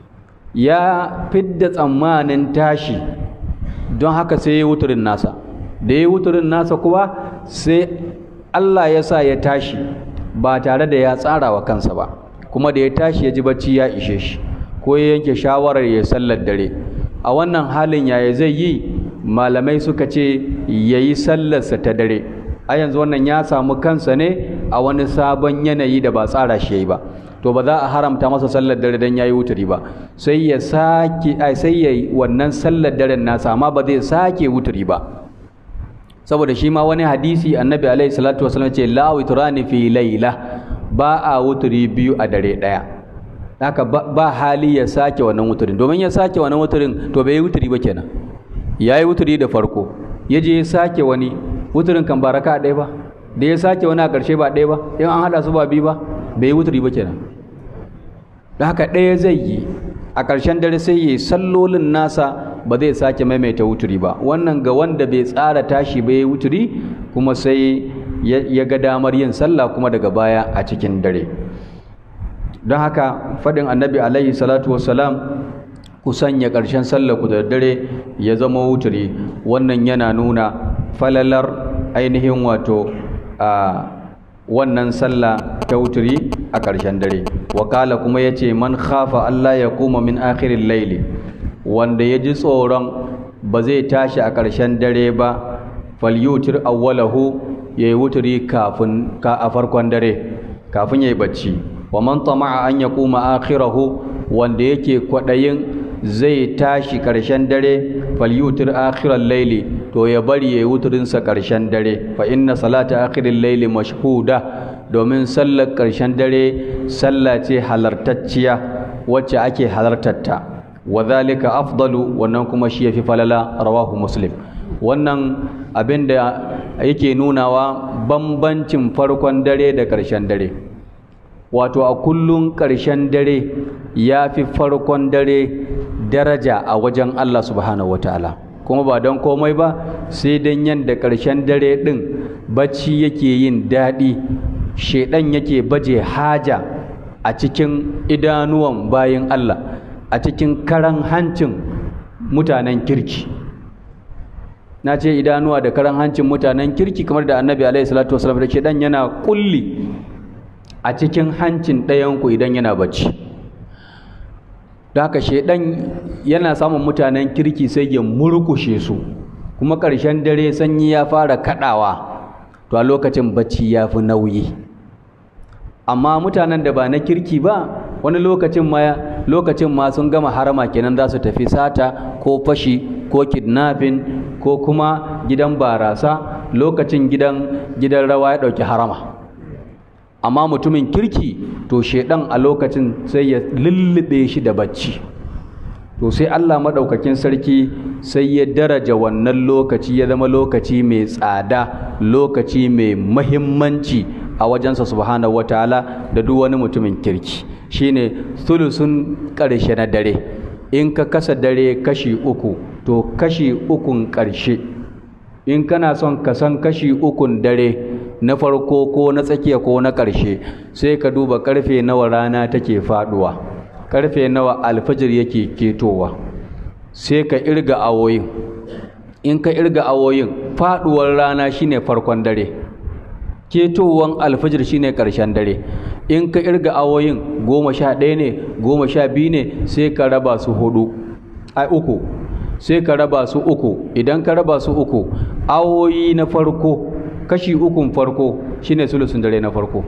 ya fidda tsammanin tashi don haka sai ya wuturin nasa da ya wuturin nasa kuwa sai Allah ya sa ya tashi ba tare da ya tsara wa kansa ba kuma da ya tashi ya ji bacci ya ishe shi ko ya yanke shawarar ya sallar dare a wannan halin yaya zai yi malamai suka ce ya yi sallarsa ta dare a yanzu wannan ya samu kansa ne a wani sabon yanayi da ba tsara shi ya yi ba to ba za a haramta masa sallar dare don ya yi wuturi ba sai ya sake sai ya yi wannan sallar daren nasa amma ba zai sake wuturi ba saboda shi ma wani hadisi annabi alaihi salatu wasallam ce la witrani fi laila ba a wuturi biyu a dare daya haka ba hali ya sake wannan wuturin domin ya sake wannan wuturin to bai yi wuturi ba kenan ya yi wuturi da farko ya je ya sake wani wuturin kan ba raka ɗaya ba da ya sake wani a ƙarshe ba ɗaya ba in an haɗa su ba biyu ba bai yi wuturi ba kenan da haka ɗaya zai yi a ƙarshen dare sai ya yi sallolin nasa ba zai sake maimaita wuturi ba wannan ga wanda bai tsara tashi ba ya yi wuturi kuma sai ya ga damar yin sallah kuma daga baya a cikin dare don haka faɗin annabi alaihi salatu wassalam ku sanya ƙarshen sallah ku da dare ya zama wuturi wannan yana nuna falalar ainihin wato a wannan sallah ta wuturi a ƙarshen dare wakala kuma ya ce man khafa Allah ya kuma min akhirin laili wanda ya ji tsoron ba zai tashi a ƙarshen dare ba falyutir awwalahu ya yi wuturi kafin ka a farkon dare kafin ya yi bacci wa man tama'a an ya kuma akhirahu wanda yake kwaɗayin zai tashi ƙarshen dare falyutir akhiral laili to ya bari ya yi wuturinsa ƙarshen dare fa inna salata akhirin laili mashhuda domin sallar ƙarshen dare sallah ce halartacciya wacce ake halartarta wa dhalika afdalu wannan kuma shi yafi falala rawahu muslim wannan abin da yake nunawa bambancin farkon dare da ƙarshen dare wato a kullum ƙarshen dare ya fi farkon dare daraja a wajen Allah subhanahu wataala kuma ba don komai ba sai don yadda ƙarshen dare ɗin bacci yake yin daɗi shaidan yake baje haja a cikin idanuwan bayan Allah a cikin karan hancin mutanen kirki na ce idanuwa da karan hancin mutanen kirki kamar da annabi alaihi salatu wasallam da shaidan yana kulli a cikin hancin ɗayanku idan yana bacci da haka shaidan yana samun mutanen kirki sai ya murkushe su kuma ƙarshen dare sanyi ya fara kaɗawa to a lokacin bacci ya fi nauyi amma mutanen da ba na kirki ba wani lokacin ma lokacin ma sun gama harama kenan za su tafi sata ko fashi ko kidnapping ko kuma gidan barasa lokacin gidan gidan rawa ya ɗauki harama amma mutumin kirki to shedan a lokacin sai ya lullube shi da bacci to sai Allah maɗaukakin sarki sai ya daraja wannan lokaci ya zama lokaci mai tsada lokaci mai mahimmanci a wajensa subhanahu wataala da duk wani mutumin kirki shine sulusun ƙarshe na dare in ka kasa dare kashi uku to kashi ukun ƙarshe in kana son ka san kashi ukun dare na farko ko na tsakiya ko na ƙarshe sai ka duba ƙarfe nawa rana take faɗuwa ƙarfe nawa alfajir yake ketowa sai ka irga awoyin in ka irga awoyin faɗuwar rana shine farkon dare ketowan alfajir shine ƙarshen dare in ka irga awoyin goma sha ɗaya ne goma sha biyu ne sai ka raba su hudu ai uku sai ka raba su uku idan ka raba su uku awoyi na farko kashi ukun farko shine sulusun dare na farko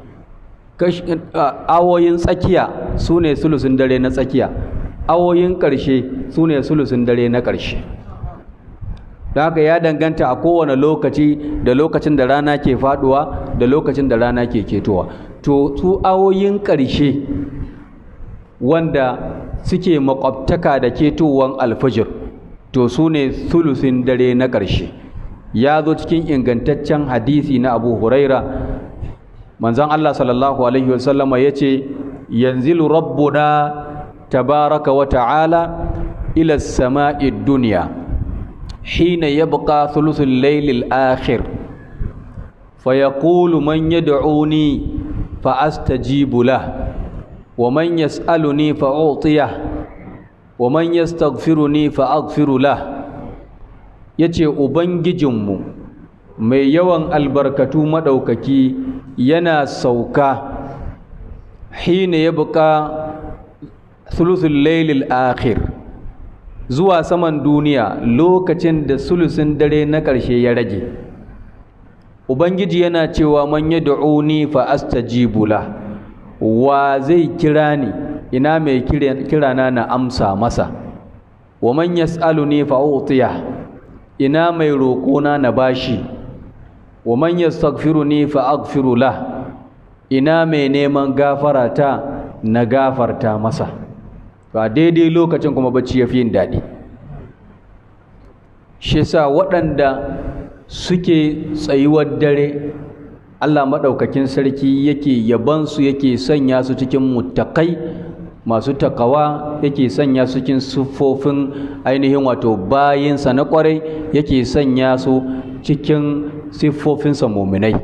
awoyin tsakiya su ne sulusun dare na tsakiya awoyin ƙarshe su ne sulusun dare na ƙarshe da haka ya danganta a kowane lokaci da lokacin da rana ke faduwa da lokacin da rana ke ketowa to su awoyin ƙarshe wanda suke makwabtaka da ketowar alfajir to su ne sulusin dare na ƙarshe ya zo cikin ingantaccen hadisi na abu huraira manzan allah sallallahu alaihi wasallama ya ce yanzilu rabbuna tabaraka wa ta'ala ila sama'i duniya hina yabqa thuluthul laylil akhir فيقول من يدعوني فأستجيب له ومن يسألني فأعطيه ومن يستغفرني فأغفر له yace ubangijinmu mai yawan albarkatu maɗaukaki yana sauka hina ya buƙa sulusul lailil akhir zuwa saman duniya lokacin da sulusun dare na ƙarshe ya rage ubangiji yana cewa man yad'uni fa astajibu la wa zai kira ni ina mai kirana na amsa masa wa man yas'aluni fa utiya ina mai roƙona na bashi wa man yastaghfiruni fa aghfiru la ina mai neman gafarata na gafarta masa ba daidai lokacin kuma bacci yafi yin daɗi shi yasa waɗanda suke tsayuwar dare Allah maɗaukakin sarki yake yabansu yake sanya su cikin muttakai masu takawa yake sanya su cikin siffofin ainihin wato bayinsa na ƙwarai yake sanya su cikin siffofinsa muminai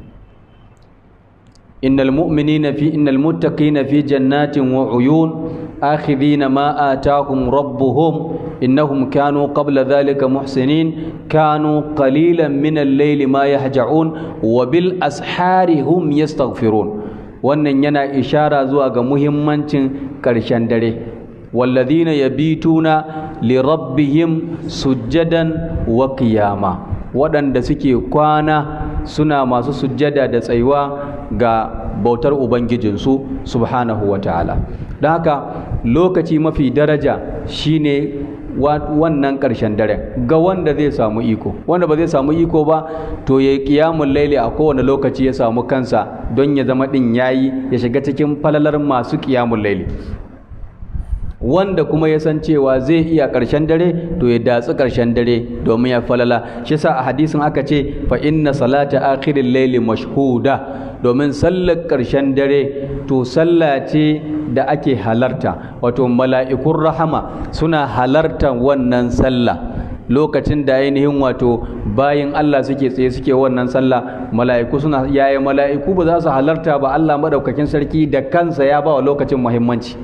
innal mu'minina fi innal muttaqina fi jannatin wa uyun akhidhina ma atahum rabbuhum إنهم كانوا قبل ذلك محسنين كانوا قليلا من الليل ما يهجعون وبالأسحار هم يستغفرون wannan yana ishara zuwa ga muhimmancin ƙarshen dare walladhina yabituna li rabbihim sujjadan wa qiyama waɗanda suke kwana suna masu sujjada da tsayuwa ga bautar ubangijinsu subhanahu wa ta'ala don haka lokaci mafi daraja shine wannan ƙarshen daren ga wanda zai samu iko wanda ba zai samu iko ba to ya yi ƙiyamun laili a kowane lokaci ya samu kansa don ya zama ɗin yayi ya shiga cikin falalar masu ƙiyamun laili wanda kuma ya san cewa zai iya ƙarshen dare to ya datsi ƙarshen dare domin ya falala shi sa a hadisin aka ce fa inna salata akhiril layli mashhuda domin sallar ƙarshen dare to sallah ce da ake halarta wato mala'ikun rahama suna halartar wannan sallah lokacin da ainihin wato bayan Allah suke tsaye suke wannan sallah mala'iku suna yaya mala'iku ba za su halarta ba Allah madaukakin sarki da kansa ya ba wa lokacin muhimmanci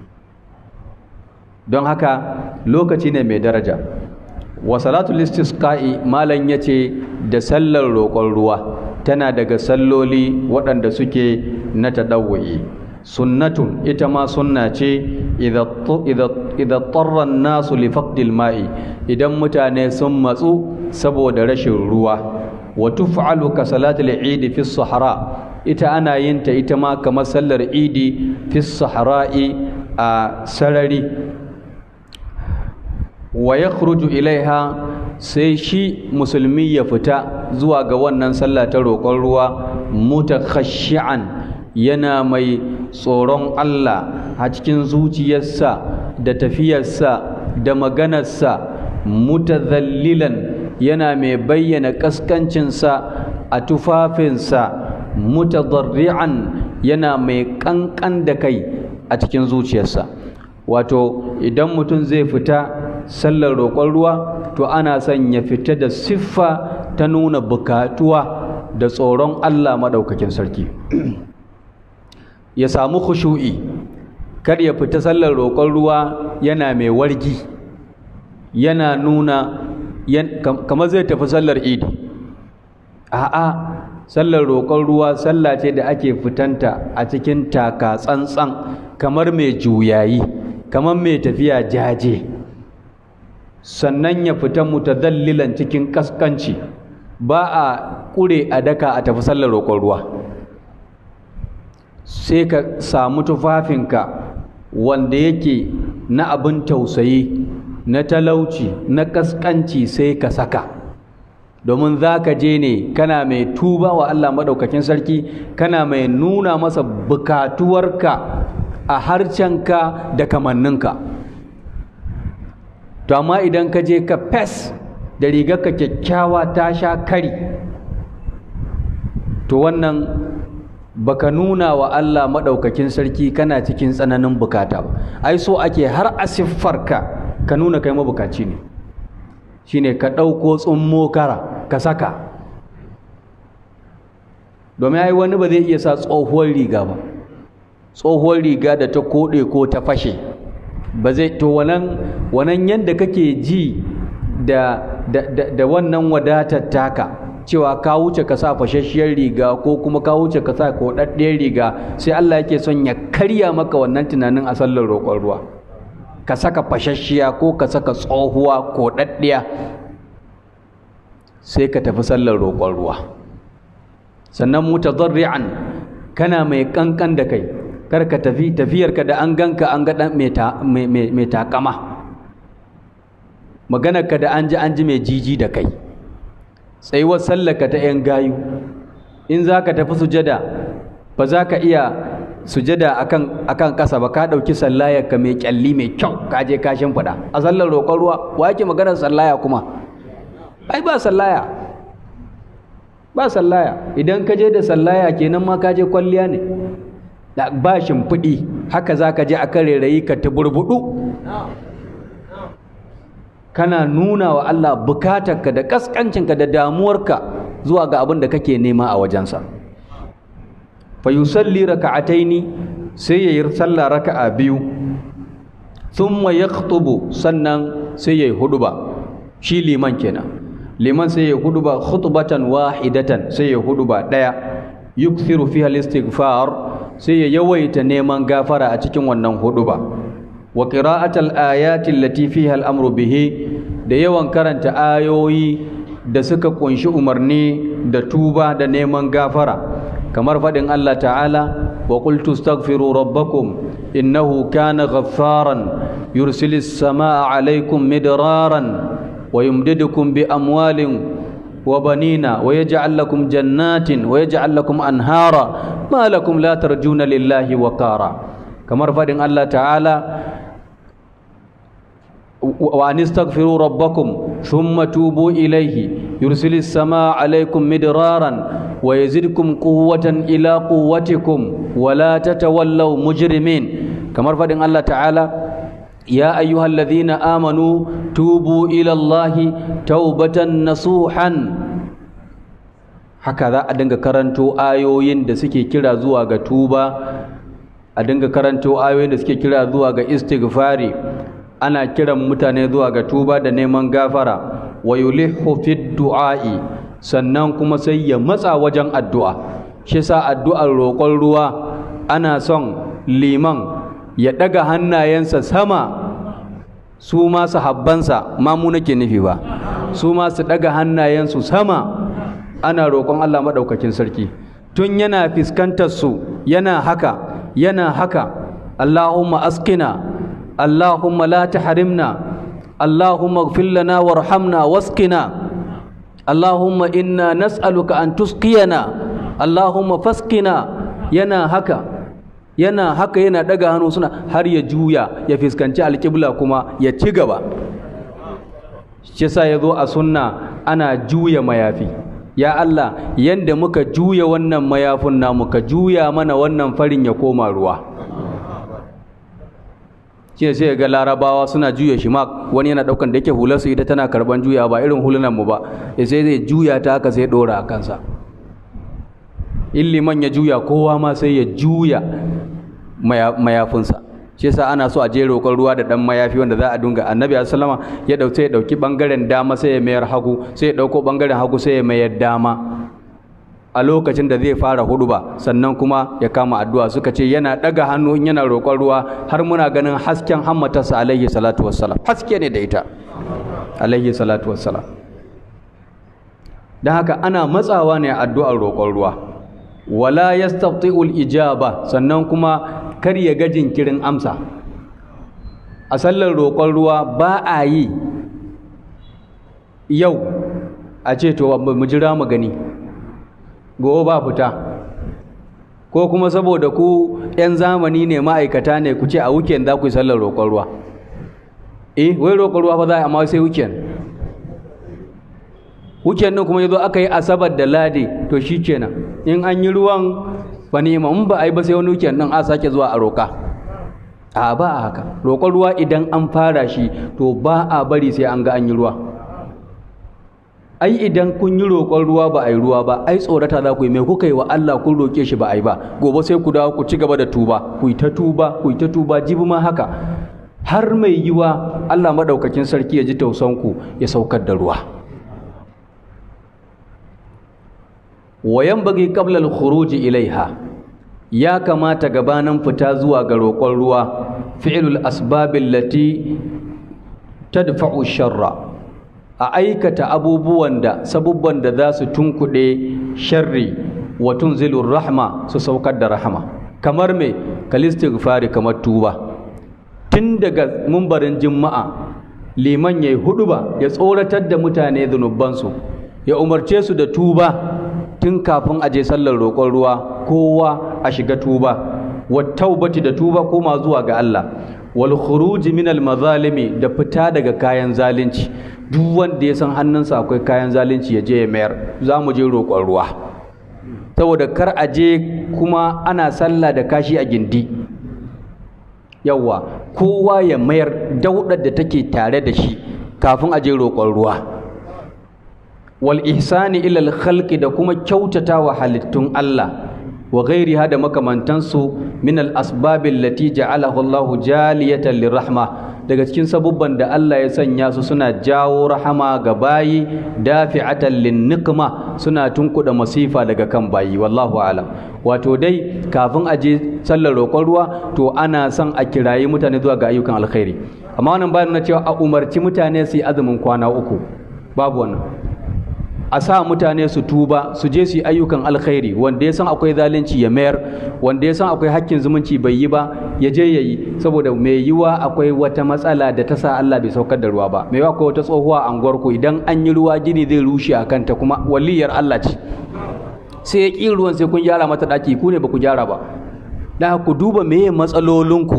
don haka lokaci ne mai daraja wa salatul istisqa'i malam yace da sallar roƙon ruwa tana daga salloli waɗanda suke na tadawwi sunnatun ita ma sunna ce idza tarra nasu li faqdil ma'i idan mutane sun matsu saboda rashin ruwa wa tuf'alu ka salatul eid fi sahara ita ana yin ta ita ma kamar sallar idi fi sahara'i a sarari wa yakhruju ilaiha sai shi musulmi ya fita zuwa ga wannan sallah ta roƙon ruwa mutakhashi'an yana mai tsoron Allah a cikin zuciyarsa da tafiyarsa da maganarsa mutazallilan yana mai bayyana kaskancinsa a tufafinsa mutadarri'an yana mai kankan da kai a cikin zuciyarsa wato idan mutum zai fita sallar roƙon ruwa to ana son ya fita da siffa ta nuna bukatuwa da tsoron Allah maɗaukakin sarki ya samu khushu'i kar ya fita sallar roƙon ruwa yana mai wargi yana nuna kamar zai tafi sallar idi a'a sallar roƙon ruwa sallah ce da ake fitanta a cikin taka tsantsan kamar mai juyayi kamar mai tafiya jaje sannan ya fita mutadallilan cikin kaskanci ba a ƙure a daka a tafi sallar roƙon ruwa sai ka samu tufafinka wanda yake na abin tausayi na talauci na kaskanci sai ka saka domin za ka je ne kana mai tuba wa Allah maɗaukakin sarki kana mai nuna masa bukatuwarka a harcenka da kamanninka to amma idan ka je ka fes da rigarka kyakkyawa ta sha kari to wannan baka nuna wa Allah maɗaukakin sarki kana cikin tsananin bukata ba ai so ake har a siffarka ka nuna kai mabukaci ne shine ka ɗauko tsummo kara ka saka domin ai wani ba zai iya sa tsohuwar riga ba tsohuwar riga da ta koɗe ko ta fashe ba zai to wannan wannan yadda kake ji da da wannan wadatar taka cewa ka wuce ka sa fashasshiyar riga ko kuma ka wuce ka sa koɗaɗɗiyar riga sai Allah yake son ya karya maka wannan tunanin a sallar roƙon ruwa ka saka fashashiya ko ka saka tsohuwa koɗaɗɗiya sai ka tafi sallar roƙon ruwa sannan mutadarri'an kana mai kankan da kai kar ka tafi tafiyarka da an ganka an ga mai takama maganarka da an ji an ji mai jiji da kai tsayuwar sallaka ta 'yan gayu in za ka tafi sujada ba za ka iya sujada akan akan ƙasa ba ka ɗauki sallayarka mai ƙyalli mai kyau ka je ka shimfiɗa a sallar roƙon ruwa wa yake maganar sallaya kuma ai ba sallaya ba sallaya idan ka je da sallaya kenan ma ka je kwalliya ne da ba shimfiɗi haka za ka je a kan rairayi ka ta burbuɗu kana nuna wa Allah bukatarka da kaskancinka da damuwarka zuwa ga abin da kake nema a wajensa fa yusalli raka'ataini sai ya yi sallah raka'a biyu thumma yakhutubu sannan sai ya yi huduba shi liman kenan liman sai ya huduba khutbatan wahidatan sai ya huduba daya yukthiru fiha al-istighfar sai ya yawaita neman gafara a cikin wannan huduba wa qira'atul ayati allati fiha al-amru bihi da yawan karanta ayoyi da suka kunshi umarni da tuba da neman gafara kamar fadin Allah ta'ala wa qultu astaghfiru rabbakum innahu kana ghaffaran yursilis samaa alaykum midraran wa yumdidukum bi amwalin وبنينا ويجعل لكم جنات ويجعل لكم أنهارا ما لكم لا ترجون لله وقارا كما رفض الله تعالى وأن استغفروا ربكم ثم توبوا إليه يرسل السماء عليكم مدرارا ويزدكم قوة إلى قوتكم ولا تتولوا مجرمين كما رفض الله تعالى يا أيها الذين آمنوا توبوا إلى الله توبة نصوحا haka za a dinga karanto ayoyin da suke kira zuwa ga tuba a dinga karanto ayoyin da suke kira zuwa ga istighfari ana kiran mutane zuwa ga tuba da neman gafara wa yulihu fi du'a'i sannan kuma sai ya matsa wajen addu'a shi sa addu'ar roƙon ruwa ana son liman ya ɗaga hannayensa sama su ma sahabbansa ma mu nake nufi ba su ma su ɗaga hannayensu sama ana roƙon Allah maɗaukakin sarki tun yana fuskantar su yana haka yana haka Allahumma askina Allahumma la tahrimna Allahumma ighfir lana warhamna wasqina Allahumma inna nas'aluka an tusqiyana Allahumma fasqina yana haka yana haka yana daga hannu suna har ya juya ya fuskanci alƙibla kuma ya ci gaba shi yasa yazo a sunna ana juya mayafi ya Allah yanda muka juya wannan mayafin namu ka juya mana wannan farin ya koma ruwa shi ne sai ga larabawa suna juya shi ma wani yana daukan da yake hular su ita tana karban juya ba irin hulunan mu ba ya sai zai juya ta haka sai dora a kansa in liman ya juya kowa ma sai ya juya mayafinsa shi yasa ana so a je roƙon ruwa da dan mayafi wanda za a dunga annabi sallama ya dauke ya dauki bangaren dama sai ya mayar hagu sai ya dauko bangaren hagu sai ya mayar dama a lokacin da zai fara huduba sannan kuma ya kama addu'a suka ce yana daga hannu in yana roƙon ruwa har muna ganin hasken hammatarsa alaihi salatu wassalam haske ne da ita alaihi salatu wassalam don haka ana matsawa ne addu'ar roƙon ruwa wala yastati'ul ijaba sannan kuma kar ya ga jinkirin amsa a sallar roƙon ruwa ba a yi yau a ce to mu jira mu gani gobe ba fita ko kuma saboda ku 'yan zamani ne ma'aikata ne ku ce a weekend za ku yi sallar roƙon ruwa eh wai roƙon ruwa fa za a amma sai weekend weekend din kuma yazo aka yi asabar da ladi to shi kenan in an yi ruwan ba nema in ba a yi ba sai wani weekend din a sake zuwa a roƙa a ba a haka roƙon ruwa idan an fara shi to ba a bari sai an ga an yi ruwa ai idan kun yi roƙon ruwa ba a yi ruwa ba ai tsorata za ku yi mai kuka yi wa Allah kun roƙe shi ba a yi ba gobe sai ku dawo ku ci gaba da tuba ku yi ta tuba ku yi ta tuba jibi ma haka har mai yiwa Allah madaukakin sarki ya ji tausanku ya saukar da ruwa wayan bagi qabla al-khuruj ilaiha ya kamata gabanin fita zuwa ga roƙon ruwa fi'lul asbabil lati tadfa'u sharra a aikata abubuwan da sabubban da za su tunkuɗe sharri wa tunzilur rahma su saukar da rahama kamar me kalistighfari kamar tuba tun daga mumbarin juma'a liman yayi huduba ya tsoratar da mutane zunubansu ya umarce su da tuba tun kafin a je sallar roƙon ruwa kowa a shiga tuba wa taubati da tuba koma zuwa ga Allah wal khuruji min al mazalimi da fita daga kayan zalunci duk wanda ya san hannunsa akwai kayan zalunci ya je ya mayar za mu je roƙon ruwa saboda kar a je kuma ana sallah da kashi a gindi yawwa kowa ya mayar daudar da take tare da shi kafin a je roƙon ruwa wal ihsani ila al khalqi da kuma kyautata wa halittun Allah wa ghairiha da makamantansu min al asbab allati ja'alaha Allah jaliyatan lirahma daga cikin sabubban da Allah ya sanya su suna jawo rahama ga bayi dafi'atan linnikma suna tunkuda masifa daga kan bayi wallahu alam wato dai kafin a je sallar roƙon ruwa to ana son a kirayi mutane zuwa ga ayyukan alkhairi amma wannan bayan na cewa a umarci mutane su yi azumin kwana uku babu wannan a sa mutane su tuba su je su yi ayyukan alkhairi wanda ya san akwai zalunci ya mayar wanda ya san akwai hakkin zumunci bai yi ba ya je ya yi saboda mai yiwa akwai wata matsala da ta sa Allah bai saukar da ruwa ba mai yiwa akwai wata tsohuwa a ku idan an yi ruwa gini zai rushe a kanta kuma waliyar Allah ce sai ya ƙi ruwan sai kun gyara mata ɗaki ku ne ba ku gyara ba da ku duba meye matsalolinku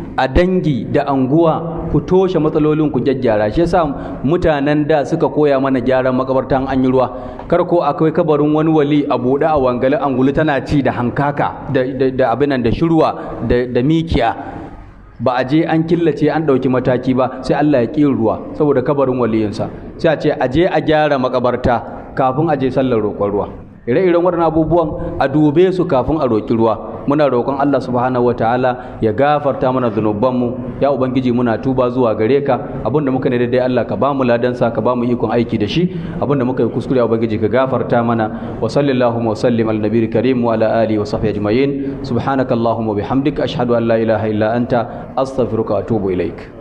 a dangi da anguwa ku toshe matsalolin ku gyaggyara shi yasa mutanen da suka koya mana gyaran makabartan an yi ruwa kar ko akwai kabarin wani wali a buɗe a wangale angulu tana ci da hankaka da, da, da abinan da shirwa da, da mikiya ba a je an killace an ɗauki mataki ba sai Allah ya ƙi ruwa saboda kabarin waliyinsa sai a ce a je a gyara makabarta kafin a je sallar roƙon ruwa ire-iren waɗannan abubuwan a dube su kafin a roƙi ruwa muna roƙon Allah subhanahu wataala ya gafarta mana zunubanmu ya ubangiji muna tuba zuwa gare ka abinda muka ne daidai Allah ka bamu ladansa ka bamu ikon aiki da shi abinda muka yi kuskure ya ubangiji ka gafarta mana wa sallallahu wa sallim ala nabiyil karim wa ala alihi wa sahbihi ajma'in subhanakallahumma bihamdika ashhadu an la ilaha illa anta astaghfiruka wa atubu ilaik